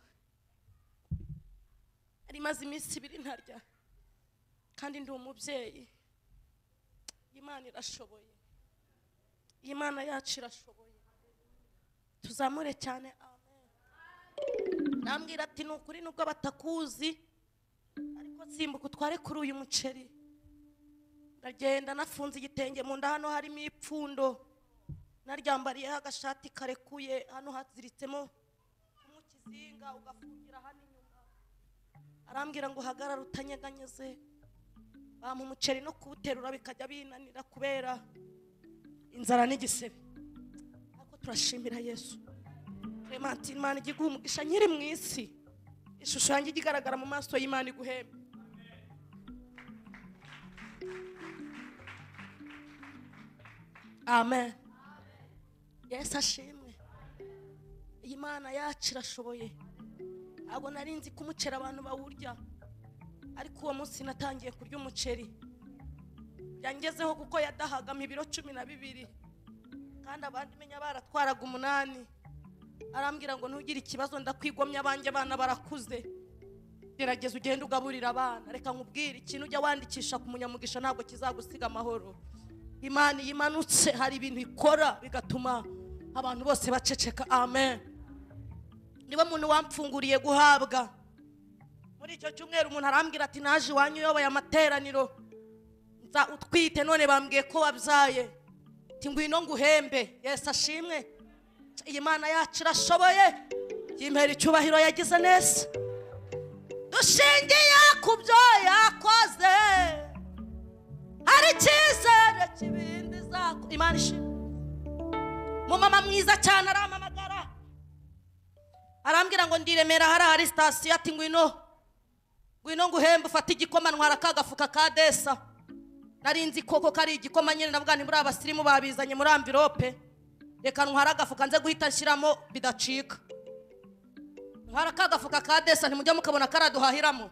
nari maze iminsi ibiri ntarya kandi ndi umubyeyi imana irashoboye imana yacu irashoboye tuzamure cyane amen nambwira ati ni ukuri nubwo batakuzi ariko simbuka utware kuri uyu muceri ndagenda nafunze igitenge mu nda hano harimo ipfundo naryambariyeho agashati karekuye hano haziritsemo kumwe ikizinga ugafungira hano inyuma arambwira ngo uhagarare utanyeganyeze bampa umuceri no kuwuterura bikajya binanira kubera inzara n'igisebe ariko turashimira yesu clementine imana ijya iguha umugisha nyiri mu isi ishusho yanjye ijya igaragara mu maso y'imana iguhembe amen yesu ashimwe iyi mana yacu irashoboye ntabwo nari nzi ko umuceri abantu bawurya ariko uwo munsi natangiye kurya umuceri yangezeho kuko yadahagamo ibiro cumi na bibiri kandi abandi menya baratwaraga umunani arambwira ngo ntugire ikibazo ndakwigomya abanjye abana barakuze gerageza ugende ugaburira abana reka nkubwire ikintu ujya wandikisha ku munyamugisha ntabwo kizagusiga amahoro imana iyo imanutse hari ibintu ikora bigatuma abantu bose baceceka amen niba muntu wamfunguriye guhabwa muri icyo cyumweru umuntu arambwira ati naje iwanyu uyoboye amateraniro nza utwite none bambwiye ko wabyaye ati ngwino nguhembe yesu ashimwe iyi mana yacu irashoboye yimpera icyubahiro yagize neza dushingiye ku byo yakoze hari icyizere kibindi zako imana ishimwe umumama mwiza cyane arampamagara arambwira ngo ndiremera hari ahari sitasiyo ati ngwino ngwino nguhembe ufate igikoma ntwara ka gafuka ka desa nari nzi koko ko ari igikoma nyine navuga ni muri abasirimu babizanye muri amvirope reka ntwara agafuka nze guhita nshyiramo bidacika ntwara ka gafuka ka desa ntimujya mukabona ko araduhahiramo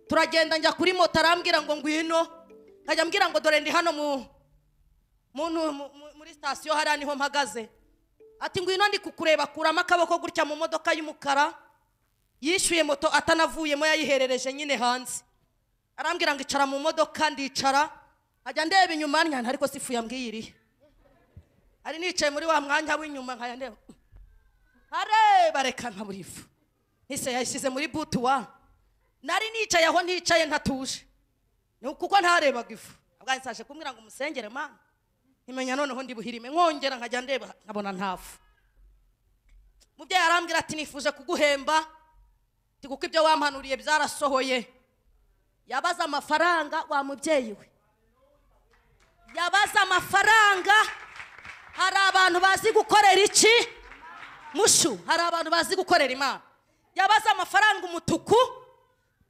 turagenda njya kuri moto arambwira ngo ngwino nkajya ambwira ngo dore ndi hano mu mu- mu- mu- muri sitasiyo hariya niho mpagaze ati ngwino ndi kukureba kuramo akaboko gutya mu modoka y'umukara yishyuye moto atanavuyemo yayiherereje nyine hanze arambwira ngo icara mu modoka ndicara nkajya ndeba inyuma nyanza ariko sifu yambwiye irihe ari nicaye muri wa mwanya w'inyuma nkajya ndeba areba reka nkabura ifu ntise yayishyize muri butu wa nari nicaye aho nticaye ntatuje ni kuko ntarebaga ifu ahubwo nsaje kumbwira ngo umusengere mana imenya noneho ndi buhirime nkongera nkajya ndeba nkabona ntafu mubyeyi arambwira ati nifuje kuguhemba ati kuko ibyo wampanuriye byarasohoye yabaza amafaranga wa mubyeyi we yabaza amafaranga hari abantu bazi gukorera iki mushu hari abantu bazi gukorera imana yabaza amafaranga umutuku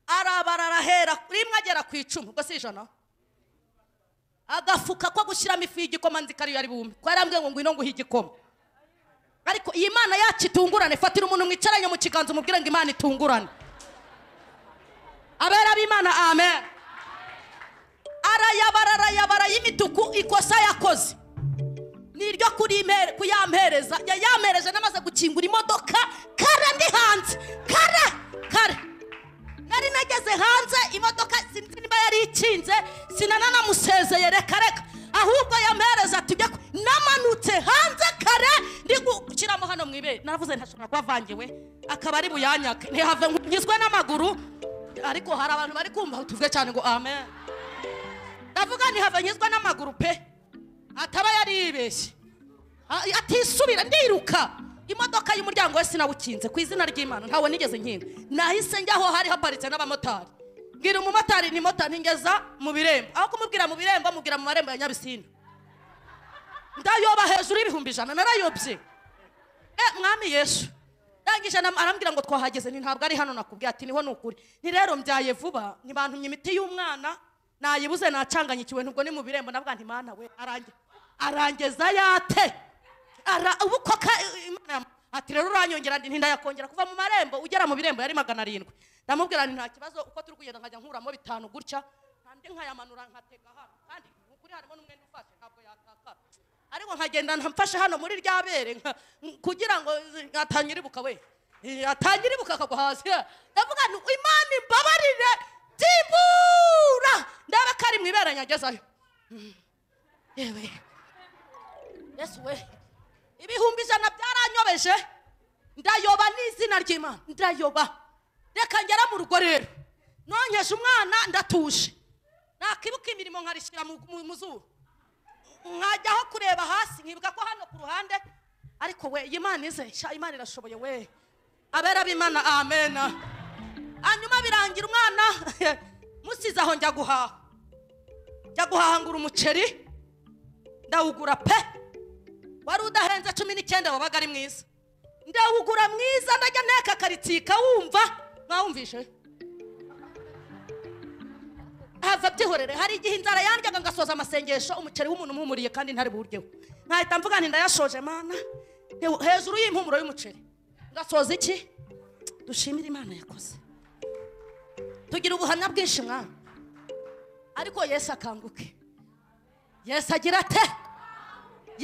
arabara arahera rimwe agera ku icumi ubwo si ijana agafuka ko gushyiramo ifu y'igikoma nzi ko ariyo ari bume ko yarambwiye ngo ngwino nguhe igikoma ariko iyi mana yacu itungurane fatira umuntu mwicaranye mu kiganza umubwire ngo imana itungurane abera b'imana amen arayabara arayabara y'imituku ikosa yakoze niryo kurimere- kuyampereza ya- yampereje namaze gukingura imodoka kara ndi hanze kara kara nari nageze hanze imodoka sinzi niba yari ikinze sinananamusezeye reka reka ahubwo yampereza ati ujya ku- namanutse hanze kare ndi gushyiramo hano mu ibere naravuze ntashobora kuba avangiwe akaba ari buyanyake ntihave ngo nkizwe n'amaguru ariko hari abantu bari kumva tuvuge cyane ngo amen ndavuga ntihave nkizwe n'amaguru pe ataba yari yibeshye Ah, atisubira ndiruka imodoka y'umuryango we sinawukinze ku izina ry'imana ntawe nigeze nkinga nahise njya aho hari haparitse n'abamotari mbwira umumotari ni mota ntigeza mu birembo aho kumubwira mu birembo mubwira mu marembo ya nyabisindu ndayoba hejuru y'ibihumbi ijana narayobye e mwami yesu ndangije nam- arambwira ngo twahageze ni ntabwo ari hano nakubwiye ati niho ni ukuri ni rero mbyaye vuba ntibantumye imiti y'umwana nayibuze nacanganyikiwe nubwo ni mu birembo navuga nti mana we arange arangeza yate Ara, ubu ko ka- Imana yam- ati rero uranyongera ndi ntindayakongera kuva mu marembo ugera mu birembo yari magana arindwi ndamubwira nti nta kibazo uko turi kugenda nkajya nkuramo bitanu gutya kandi nkayamanura nkatega hano kandi ukuri harimo n'umwenda ufashe ntabwo yatakara ariko nkagenda mfashe hano muri rya bere nka- kugira ngo atanyiribuka we Eh, atanyiribuka akagwa hasi ndavuga nti imana imbabarire byibura ndaba ko ari mu ibere nyagezayo Mm. yewe yesu we ibihumbi ijana byaranyobeje ndayoba n'izina ry'imana ndayoba reka ngera mu rugo rero nonkeje umwana ndatuje nakibuka imirimo nkarishyira mu- mu mu zuru nkajyaho kureba hasi nkibuka ko hano ku ruhande ariko we iyi Imana ize sha imana irashoboye we abera b'imana amen hanyuma birangira umwana musize aho njya guhaha njya guhahangura umuceri ndawugura pe wari udahenze cumi n'icyenda wabaga ari mwiza ndawugura mwiza ndajya nteka akaritsika wumva mwawumvishe hava byihorere hari igihe inzara yandyaga ngasoza amasengesho umuceri w'umuntu umpumuriye kandi ntari buryeho nkahita mvuga nti ndayashoje mana He- hejuru y'impumuro y'umuceri ngasoza iki dushimire imana yakoze tugira ubuhamya bwinshi mwana ariko yesu akanguke yesu agira ate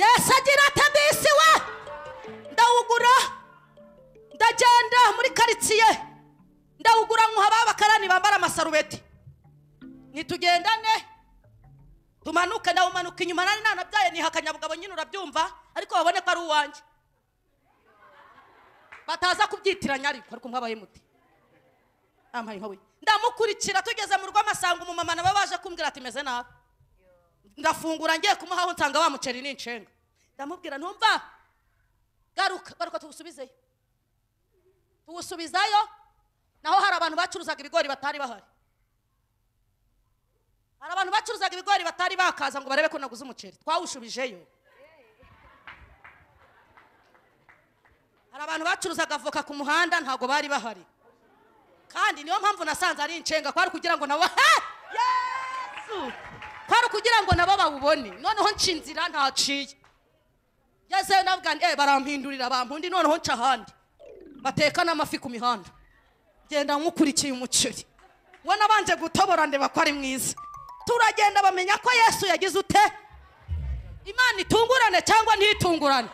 yesu agira ate bisi we ndawugura ndagenda muri karitsiye ndawugura nkuha ababakarani bambara amasarubeti ntitugendane tumanuke ndawumanuka inyuma nari nanabyaye niha akanyabugabo nyine urabyumva ariko babone ko ari uwanjye bataza kubyitiranya ariko ariko mwabaye muti ampaye nka we ndamukurikira tugeze mu rugo amasanga umumama nabo baje kumbwira ati meze nabi ndafungura ngiye kumuhaho nsanga wa muceri ni inshenga ndamubwira ntumva garuka garuka tuwusubizeyo tuwusubizayo naho hari abantu bacuruzaga ibigori batari bahari hari abantu bacuruzaga ibigori batari bakaza ngo barebe ko naguze umuceri twawushubijeyo hari abantu bacuruzaga avoka ku muhanda ntabwo bari bahari kandi niyo mpamvu nasanze ari inshenga kwari kugira ngo nabo yesu kwari ukugira ngo nabo bawubone noneho nca inzira ntaciye ngezeyo navuga nti "Eh, barampindurira bampundi noneho nca ahandi bateka n'amafi ku mihanda genda nkukurikiye umuceri we nabanje gutobora ndeba ko ari mwiza turagenda bamenya ko yesu yagize ute imana itungurane cyangwa ntitungurane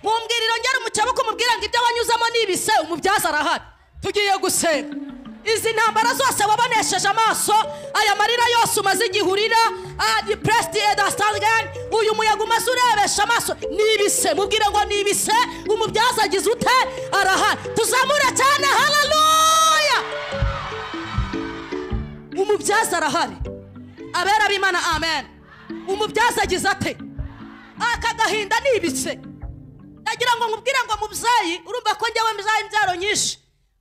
mumbwiriro ngera umukeba ko umubwira ngo ibyo wanyuzamo ni ibise umubyaza arahari tugiye gusenga izi ntambara zose wabonesheje amaso aya marira yose umaze igihe urira adipuresiti edasitangani uyu muyaga umaze urebesha amaso ni ibise mubwire ngo ni ibise umubyaza agize ute arahari tuzamure cyane hararuya umubyaza arahari abera b'imana amen umubyaza agize ate aka gahinda ni ibise ndagira ngo nkubwire ngo mubyeyi urumva ko njyewe mbyaye imbyaro nyinshi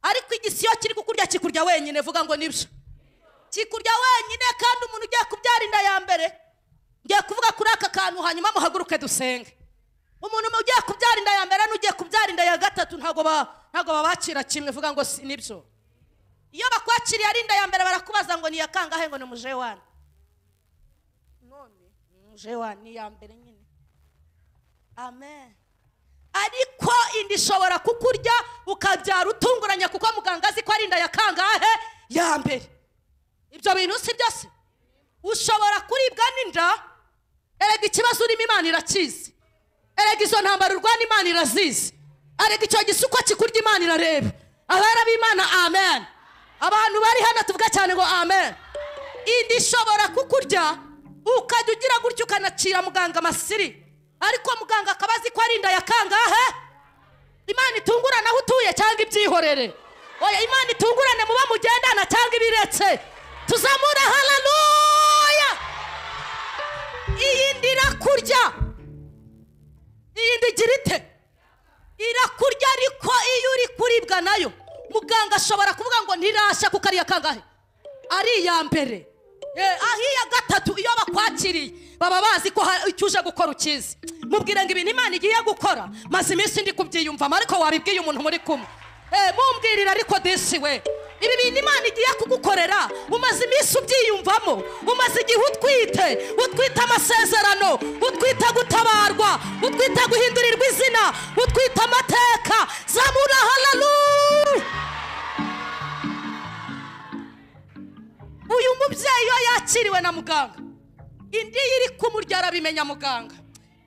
ariko igisiyo kiri kukurya kikurya wenyine vuga ngo nibyo kikurya wenyine kandi umuntu ugiye kubyara inda ya mbere ngiye kuvuga kuri aka kantu hanyuma muhaguruke dusenge umuntu mu ugiye kubyara inda ya mbere n'ugiye kubyara inda ya gatatu ntabwo ba- ntabwo babakira kimwe vuga ngo si nibyo iyo bakwakiriye ari inda ya mbere barakubaza ngo ni iya kangahe ngo ni umuje wani none umuje wani ni iya mbere nyine amen ariko inda ishobora kukurya ukabyara utunguranye kuko muganga azi ko ari inda ya kangahe ya mbere ibyo bintu si byose ushobora kuribwa n'inda erega ikibazo urimo imana irakizi erega izo ntambaro urwana imana irazizi erega icyo gisuko kikurya imana irareba abera b'imana amen abantu bari hano tuvuga cyane ngo amen inda ishobora kukurya ukajya ugira gutya ukanacira muganga amasiri ariko muganga akaba azi ko ari inda ya kangahe imana itungurane aho utuye cyangwa ibyihorere oya imana itungurane muba mugendana cyangwa ibiretse tuzamura hararuya iyi nda irakurya iyi nda igira ite irakurya ariko iyo uri kuribwa nayo muganga ashobora kuvuga ngo ntirasha kuko ari iya kangahe ari iya mbere Eh, aho iya gatatu iyo bakwakiriye baba bazi ko hari icyo uje gukora ukizi mubwire ngo ibintu imana igiye gukora maze iminsi ndi kubyiyumvamo ariko wabibwiye umuntu muri kumwe Eh, mumbwirire ariko disi we ibi bintu imana igiye kugukorera umaze iminsi ubyiyumvamo umaze igihe utwite utwite amasezerano utwite gutabarwa utwite guhindurirwa izina utwite amateka zamura hararuya uyu mubyeyi iyo yakiriwe na muganga indi ye iri kumurya arabimenya muganga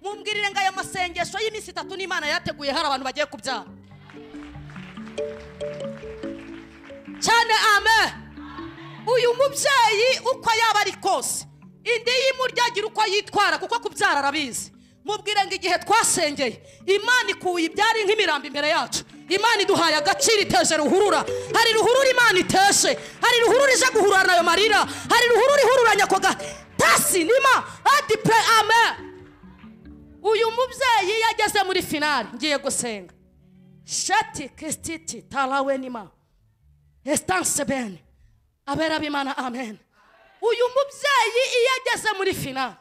mumbwirire ngo aya masengesho y'iminsi itatu n'imana yateguye hari abantu bagiye kubyara cyane ame uyu mubyeyi uko yaba ari kose indi y'imurya agira uko yitwara kuko kubyara arabizi mubwire ngo igihe twasengeye imana ikuye ibyari nk'imirambo imbere yacu imana iduhaye agaciro iteje ruhurura hari ruhurura imana iteshe hari ruhurura ije guhururana ayo marira hari ruhurura ihururanya ako gatasi nima adipure ame uyu mubyeyi yageze muri finari ngiye gusenga shati kisititi tarawe nima esitanse bene abera b'imana amen uyu mubyeyi iyo ageze muri finali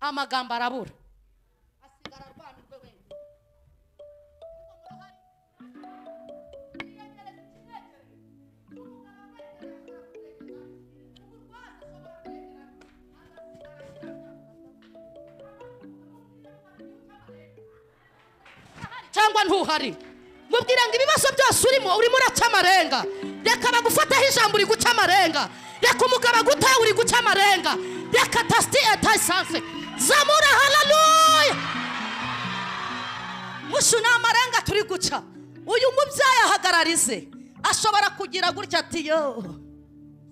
amagambo arabura asigara arwana urwe wenyine ariko murahari yiyegereza icyerekezo cy'umugabo wambaye imyenda y'umukara uburwayi bushobora kwegerana cyangwa ntuhari mubwira ngo ibibazo byose urimo urimo uraca amarenga reka bagufataho ijambo uri guca amarenga reka umugabo agutahe uri guca amarenga reka tasiti etayisanse zamura hararuya mushu ni amarenga turi guca uyu mubyeyi ahagararize ashobora kugira gutya ati yo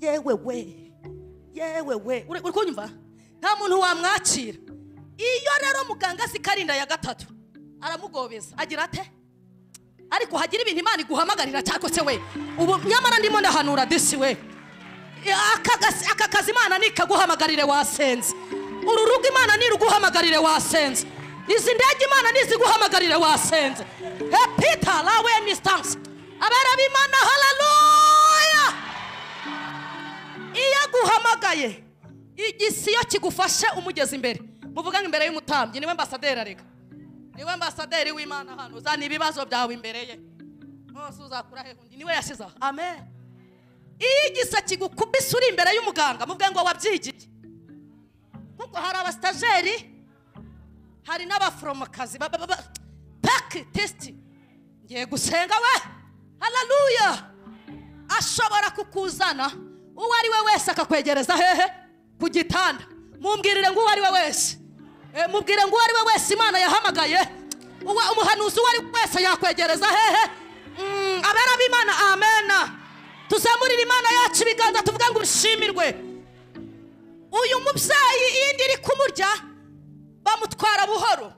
yewe we yewe we uri uri kunyumva nta muntu wamwakira iyo rero muganga azi ko ari inda ya gatatu aramugobeza agira ate ariko hagira ibintu imana iguhamagarira cyangwa se we ubu nyamara ndimo ndahanura disi we Aka gasi- aka kazi imana nikaguhamagarire wasenze uru rugo imana niruguhamagarire wasenze izi ndege imana niziguhamagarire wasenze he pita lawe ni sitansi abera b'imana hararuya iyo aguhamagaye igisiyo kigufashe umugeze imbere muvuga ngo imbere y'umutambyi niwe ambasaderi arega niwe ambasaderi w'imana hano uzana ibibazo byawe imbere ye hose uzakura he undi niwe yashyizeho amen iyo igisa kigukubise uri imbere y'umuganga muvuge ngo wabyigiye kuko hari abasitajeri hari n'abaforomokazi ba- ba- ba- paki tesiti ngiye gusenga we hararuya ashobora kukuzana uwo ari we wese akakwegereza hehe ku gitanda mumbwirire ngo uwo ari we wese Eh, mubwire ngo uwo ari we wese imana yahamagaye uwa- umuhanuzi uwo ari we wese yakwegereza hehe Mm, abera b'imana amena tuzamurire imana yacu ibiganza tuvuge ngo bishimirwe uyu mubyeyi iyo indi iri kumurya bamutwara buhoro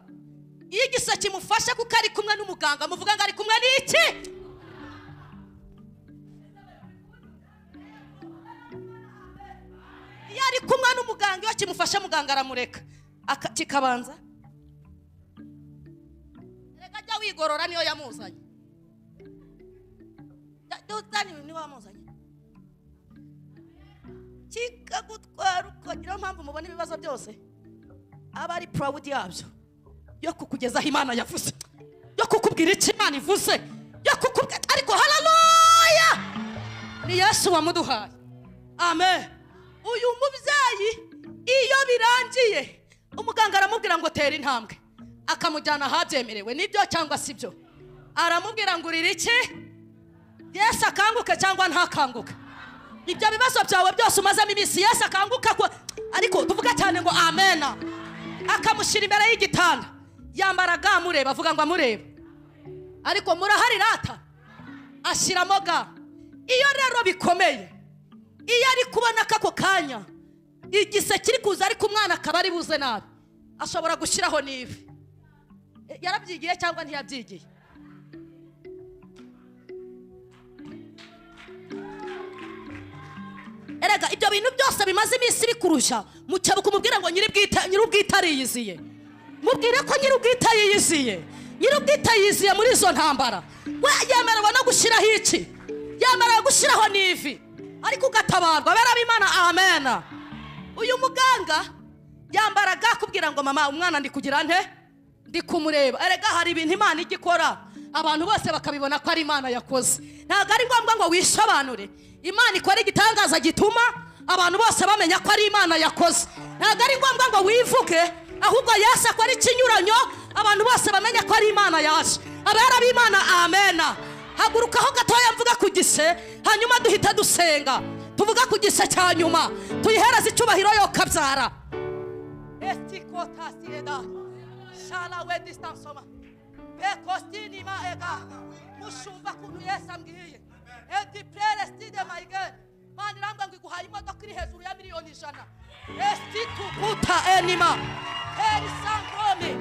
iyo igisa kimufashe kuko ari kumwe n'umuganga muvuga ngo ari kumwe n'iki iyo ari kumwe n'umuganga iyo kimufashe muganga aramureka Aka- kikabanza reka ajya wigorora niyo yamuzanye Ja- jya uzana niwe wamuzanye kikagutwara ukagira mpamvu mubona ibibazo byose aba ari purawudi yabyo yo kukugezaho imana yavuze yo kukubwira icyo imana ivuze yo kukubwira ariko hararuya ni yesu wamuduhaye amen uyu mubyeyi iyo birangiye umuganga aramubwira ngo tera intambwe akamujyana ahabyemerewe nibyo cyangwa si byo aramubwira ngo urire iki yesu akanguke cyangwa ntakanguke ibyo bibazo byawe byose umazemo iminsi yesu akanguka ko ariko tuvuga cyane ngo amena akamushyira imbere y'igitanda yambara ga amureba avuga ngo amurebe ariko murahari rata ashyiramo ga iyo rero bikomeye iyo ari kubona ko ako kanya igise kiri kuza ariko umwana akaba ari buze nabi ashobora gushyiraho n'ivi E, yarabyigiye cyangwa ntiyabyigiye erega ibyo bintu byose bimaze iminsi bikurusha mukebuka umubwira ngo nyir'ubwite- nyir'ubwite ariyiziye mubwire ko nyir'ubwite yiyiziye nyir'ubwite yiyiziye muri izo ntambara we yemerewe no gushyiraho iki yemerewe gushyiraho n'ivi ariko ugatabarwa barabimana amena uyu muganga yambaraga akubwira ngo mama umwana ndi kugira nte ndi kumureba erega hari ibintu imana ijya ikora abantu bose bakabibona ko ari imana yakoze ntabwo ari ngombwa ngo wisobanure imana ikora igitangaza gituma abantu bose bamenya ko ari imana yakoze ntabwo ari ngombwa ngo wivuge ahubwo yesu akora ikinyuranyo abantu bose bamenya ko ari imana yaje abera b'imana amena hagurukaho gatoya mvuga ku gise hanyuma duhita dusenga tuvuga ku gise cya nyuma tuyihereze icyubahiro yo kabyara esikotasireda shala we distansoma bekostinima ega mushumva kuntu yesu ambwiye edipereside mayigeri mani irambwa ngo iguhaye imodoka iri hejuru ya miliyoni ijana esitukuta enima perisankomi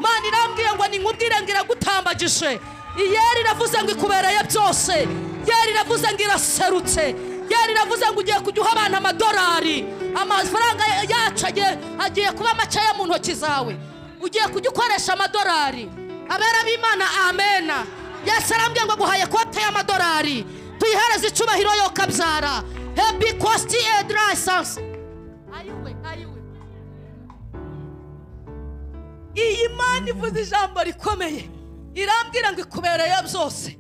mani irambwiye ngo ninkubwire ngo iragutambagije iyeri iravuze ngo ikubereye byose yeri iravuze ngo iraserutse yeri iravuze ngo ugiye kujya uha abana amadolari amafaranga yacu agiye- agiye kuba amacaye mu ntoki zawe ugiye kujya ukoresha amadolari abera b'imana amena yesu arambwira ngo guhaye kote y'amadolari tuyihereze icyubahiro yo kabyara hepi kositi endi layisansi ayiwe ayiwe iyi mana ivuze ijambo rikomeye irambwira ngo ikubereye byose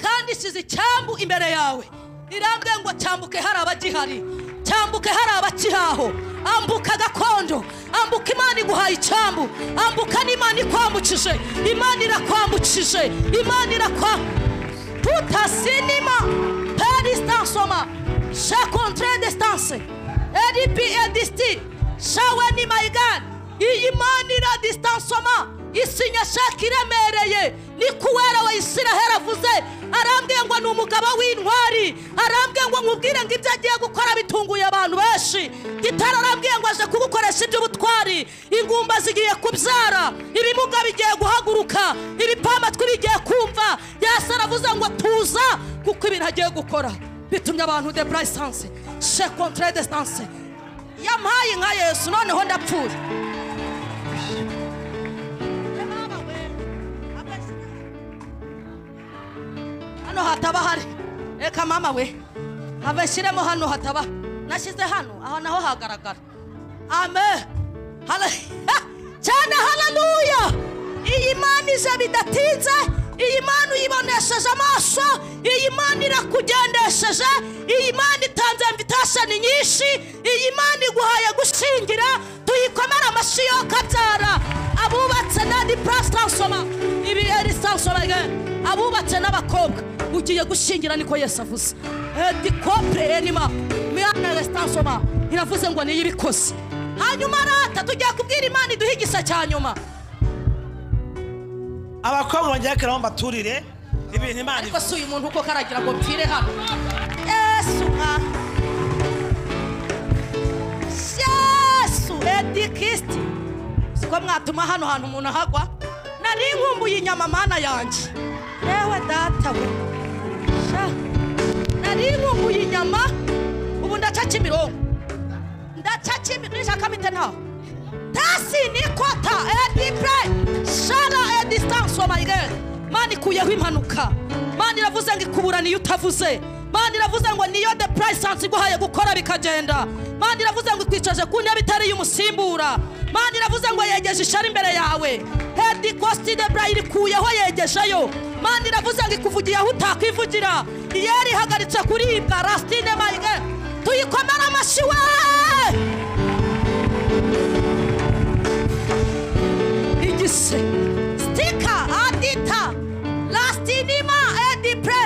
kandi ishyize icyambu imbere yawe irambwira ngo cyambuke hari abagihari cyambuke hari abakihaho ambuka gakondo ambuka imana iguhaye icyambu ambuka n'imana ikwambukije imana irakwambukije imana irakwa tutasinima perisitasoma sha kontre desitanse eripi edisiti shawe ni mayigani iyi mana ira disitansioma isinya shaka iremereye niko uwera wa isiraheli avuze arambwiye ngo ni umugabo w'intwari arambwiye ngo nkubwire ngo ibyo agiye gukora bitunguye abantu benshi gitara arambwiye ngo aje kugukoresha iby'ubutwari ingumba zigiye kubyara ibimuga bigiye guhaguruka ibipamatwi bigiye kumva yesu aravuze ngo tuza kuko ibintu agiye gukora bitumye abantu de burayisanse she kontre desitanse yampaye nka yesu noneho ndapfuye hano hataba hari reka mama we habe nshyiremo hano hataba nashyize hano aha naho hagaragara amen Hale- Ha! cyane hararuya iyi mana ije bidatinze iyi mana uyibonesheje amaso iyi mana irakugendesheje iyi mana itanze mvitasheni nyinshi iyi mana iguhaye gushingira tuyikomere amashyi yo kabyara abubatse n'andi purasi taransifoma ibi eri taransifoma abubatse n'abakobwa ugiye gushingira niko yesu avuze edi kopure enima miyana resitansoma iravuze ngo niyo ibikoze hanyuma rata tugiye kubwira imana iduhe igisa cya nyuma abakobwa bongera akaraho mbaturire ibintu imana ariko si uyu muntu uko karagira ngo mpfire hano yesu nka yesu edi kirisiti siko mwatuma hano hantu umuntu ahagwa nari nkumbuye inyama mana yanjye yewe data we sha nari nkumbuye inyama ubu ndaca kimirongo ndaca kimirongo nishaka mite ntaho tasi nikota edipure shara edistansi omayigeri mani ikuyeho impanuka mani iravuze ngo ikuburaniye utavuze mani iravuze ngo niyo de purayisansi iguhaye gukora bikagenda mani iravuze ngo ikwicaje ku ntebe itari iy'umusimbura mani iravuze ngo yegeje ishari imbere yawe hedi kositi de burayi irikuyeho yegejeyo mani iravuze ngo ikuvugiye aho utakwivugira iyo yarihagaritse kuribwa rasitine mayigeri tuyikomere amashyi we igise sitika adita lastinima edipre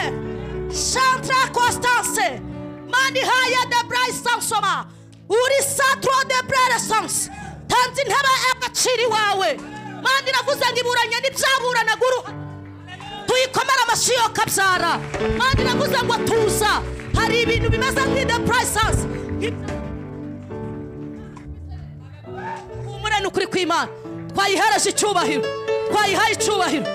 chantra constance manihaya de bray sansoma uri satro de breresance tanze intebe y'agaciro iwawe mandi iravuze ngo iburanye n'ibyaburanaga uruhu tuyikomere amashyi yo kabyara mandi iravuze ngo tuza hari ibintu bimeze nk'ide purayisansi humure ni ukuri kw'imana twayihereje icyubahiro twayihaye icyubahiro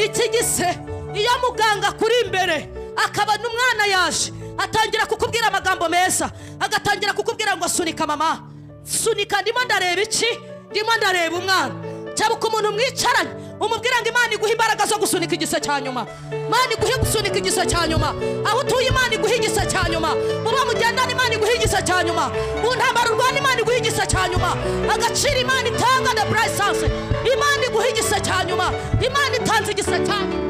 iki gise iyo muganga akuri imbere akabona umwana yaje atangira kukubwira amagambo meza agatangira kukubwira ngo sunika mama sunika ndimo ndareba iki ndimo ndareba umwana cyabuka umuntu mwicaranye umubwira ngo imana iguhe imbaraga zo gusunika igise cya nyuma imana iguhe gusunika igise cya nyuma aho utuye imana iguhe igise cya nyuma mu bo mugendana imana iguhe igise cya nyuma mu ntambaro urwana imana iguhe igise cya nyuma agaciro imana itanga na burayisanse imana iguhe igise cya nyuma imana itanze igise cya nyuma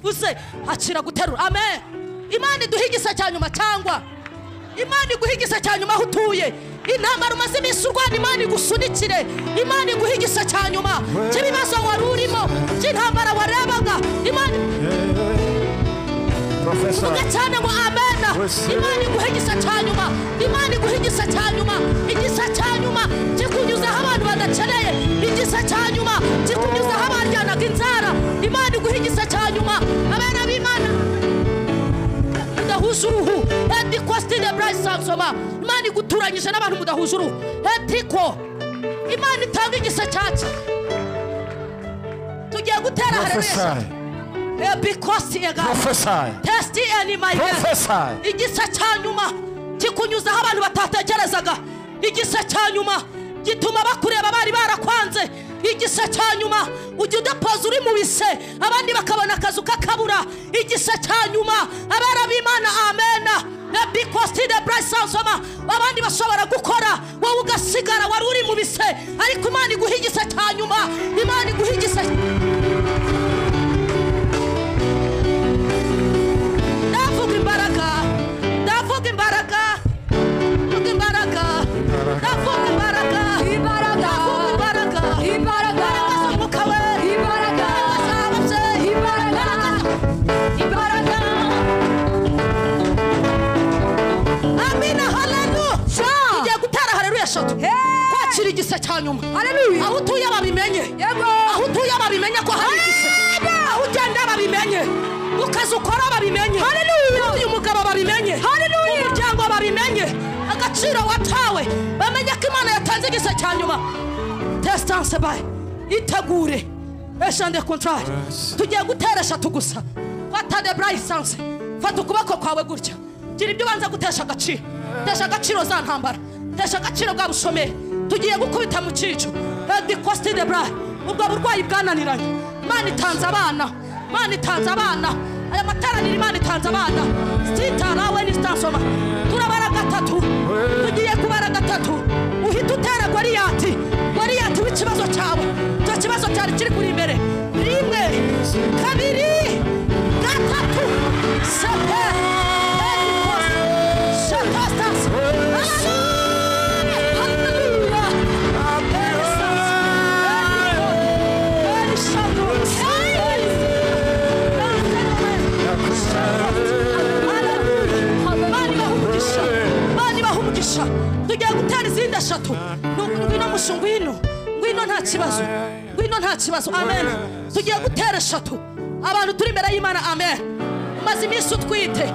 uze akira guterura amen imana iduhe igisa cya nyuma cyangwa imana iguhe igisa cya nyuma aho utuye intambara umaze iminsi urwana imana igusunikire imana iguhe igisa cya nyuma cy'ibibazo wari urimo cy'intambara warebaga imana Professor, ivuga cyane ngo amena Wese. imana iguhe igisa cya nyuma imana iguhe igisa cya nyuma igisa cya nyuma kikunyuza aho abantu badakeneye igisa cya nyuma kikunyuza aho baryanaga inzara imana iguhe igisa cya nyuma abana b'imana mudahuje uruhu edi kositine burayi sansoma imana iguturanyije n'abantu mudahuje uruhu etiko imana itanga igisa cyacu tugiye gutera hareresha prophesy, ebi kosi egana prophesy, tesiti eni Prophesy. igisa cya nyuma kikunyuza aho abantu batatekerezaga igisa cya nyuma gituma bakureba bari barakwanze igisa cya nyuma ujya udapoza uri mu bise abandi bakabona akazu kakabura igisa cya nyuma abana b'imana amena ebikositide burayisansoma abandi bashobora gukora wowe ugasigara wari uri mu bise ariko imana iguha igisa cya nyuma imana iguha igisa ndavuga imbaraga ndavuga imbaraga ndavuga imbaraga ndavuga imbaraga Imbaraga. ndavuga imbaraga Imbaraga. z'umwuka we Imbaraga. imbaraga z'ababyeyi Imbaraga. Imbaraga. amina haleluya Sha. tugiye gutera haleluya eshatu Hey. kwakira igisa cya nyuma Haleluya. aho utuye babimenye Yego. aho utuye babimenye ko hari igisa aho ugenda babimenye mu kazi ukora babimenye uyu mugabo babimenye umuryango babimenye agaciro watawe bamenye ko imana yatanze igisa cya nyuma tesitanse bayi itegure eshande kontrari tugiye gutera eshatu gusa fata de burayisanse fata ukuboko kwawe gutya gira ibyo ubanza gutesha agaciro tesha agaciro za ntambara tesha agaciro bwa bushomeri tugiye gukubita mu cyico hedikositi de bra ubwo burwayi bwananiranye imana itanze abana imana itanze abana aya materaniro imana itanze abana sitara we ni sitansoma turabara gatatu tugiye kubara gatatu uhita utera goriyati goriyati w'ikibazo cyawe icyo kibazo cyari kiri kuri imbere rimwe kabiri gatatu sepe hedikositi shakasitasi tugiye gutera izindi eshatu Nu- ngwino mushu ngwino ngwino nta kibazo ngwino nta kibazo amen tugiye gutera eshatu abantu turi imbere y'imana amen umaze iminsi utwite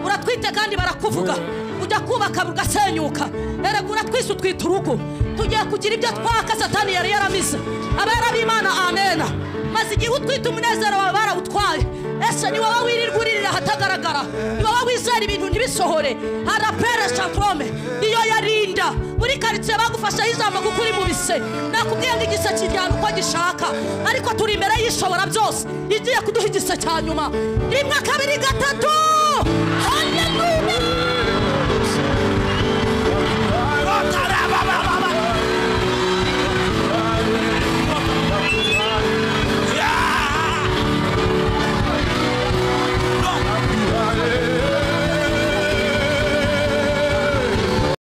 uratwite kandi barakuvuga ujya kubaka bugasenyuka erega uratwise utwite urugo tugiye kugira ibyo twaka satani yari yaramize abera b'imana amena maze igihe utwite umunezero wawe barawutwaye ese ni wowe wirirwa uririra ahatagaragara ni wowe wizera ibintu ntibisohore harapere shatrome iyo yarinda muri karitsiye bagufasheho ijambo kuko uri mu bise nakubwiye ngo igise kijyana uko gishaka ariko turi imbere y'ishobora byose igiye kuduha igise cya nyuma rimwe kabiri gatatu haleluya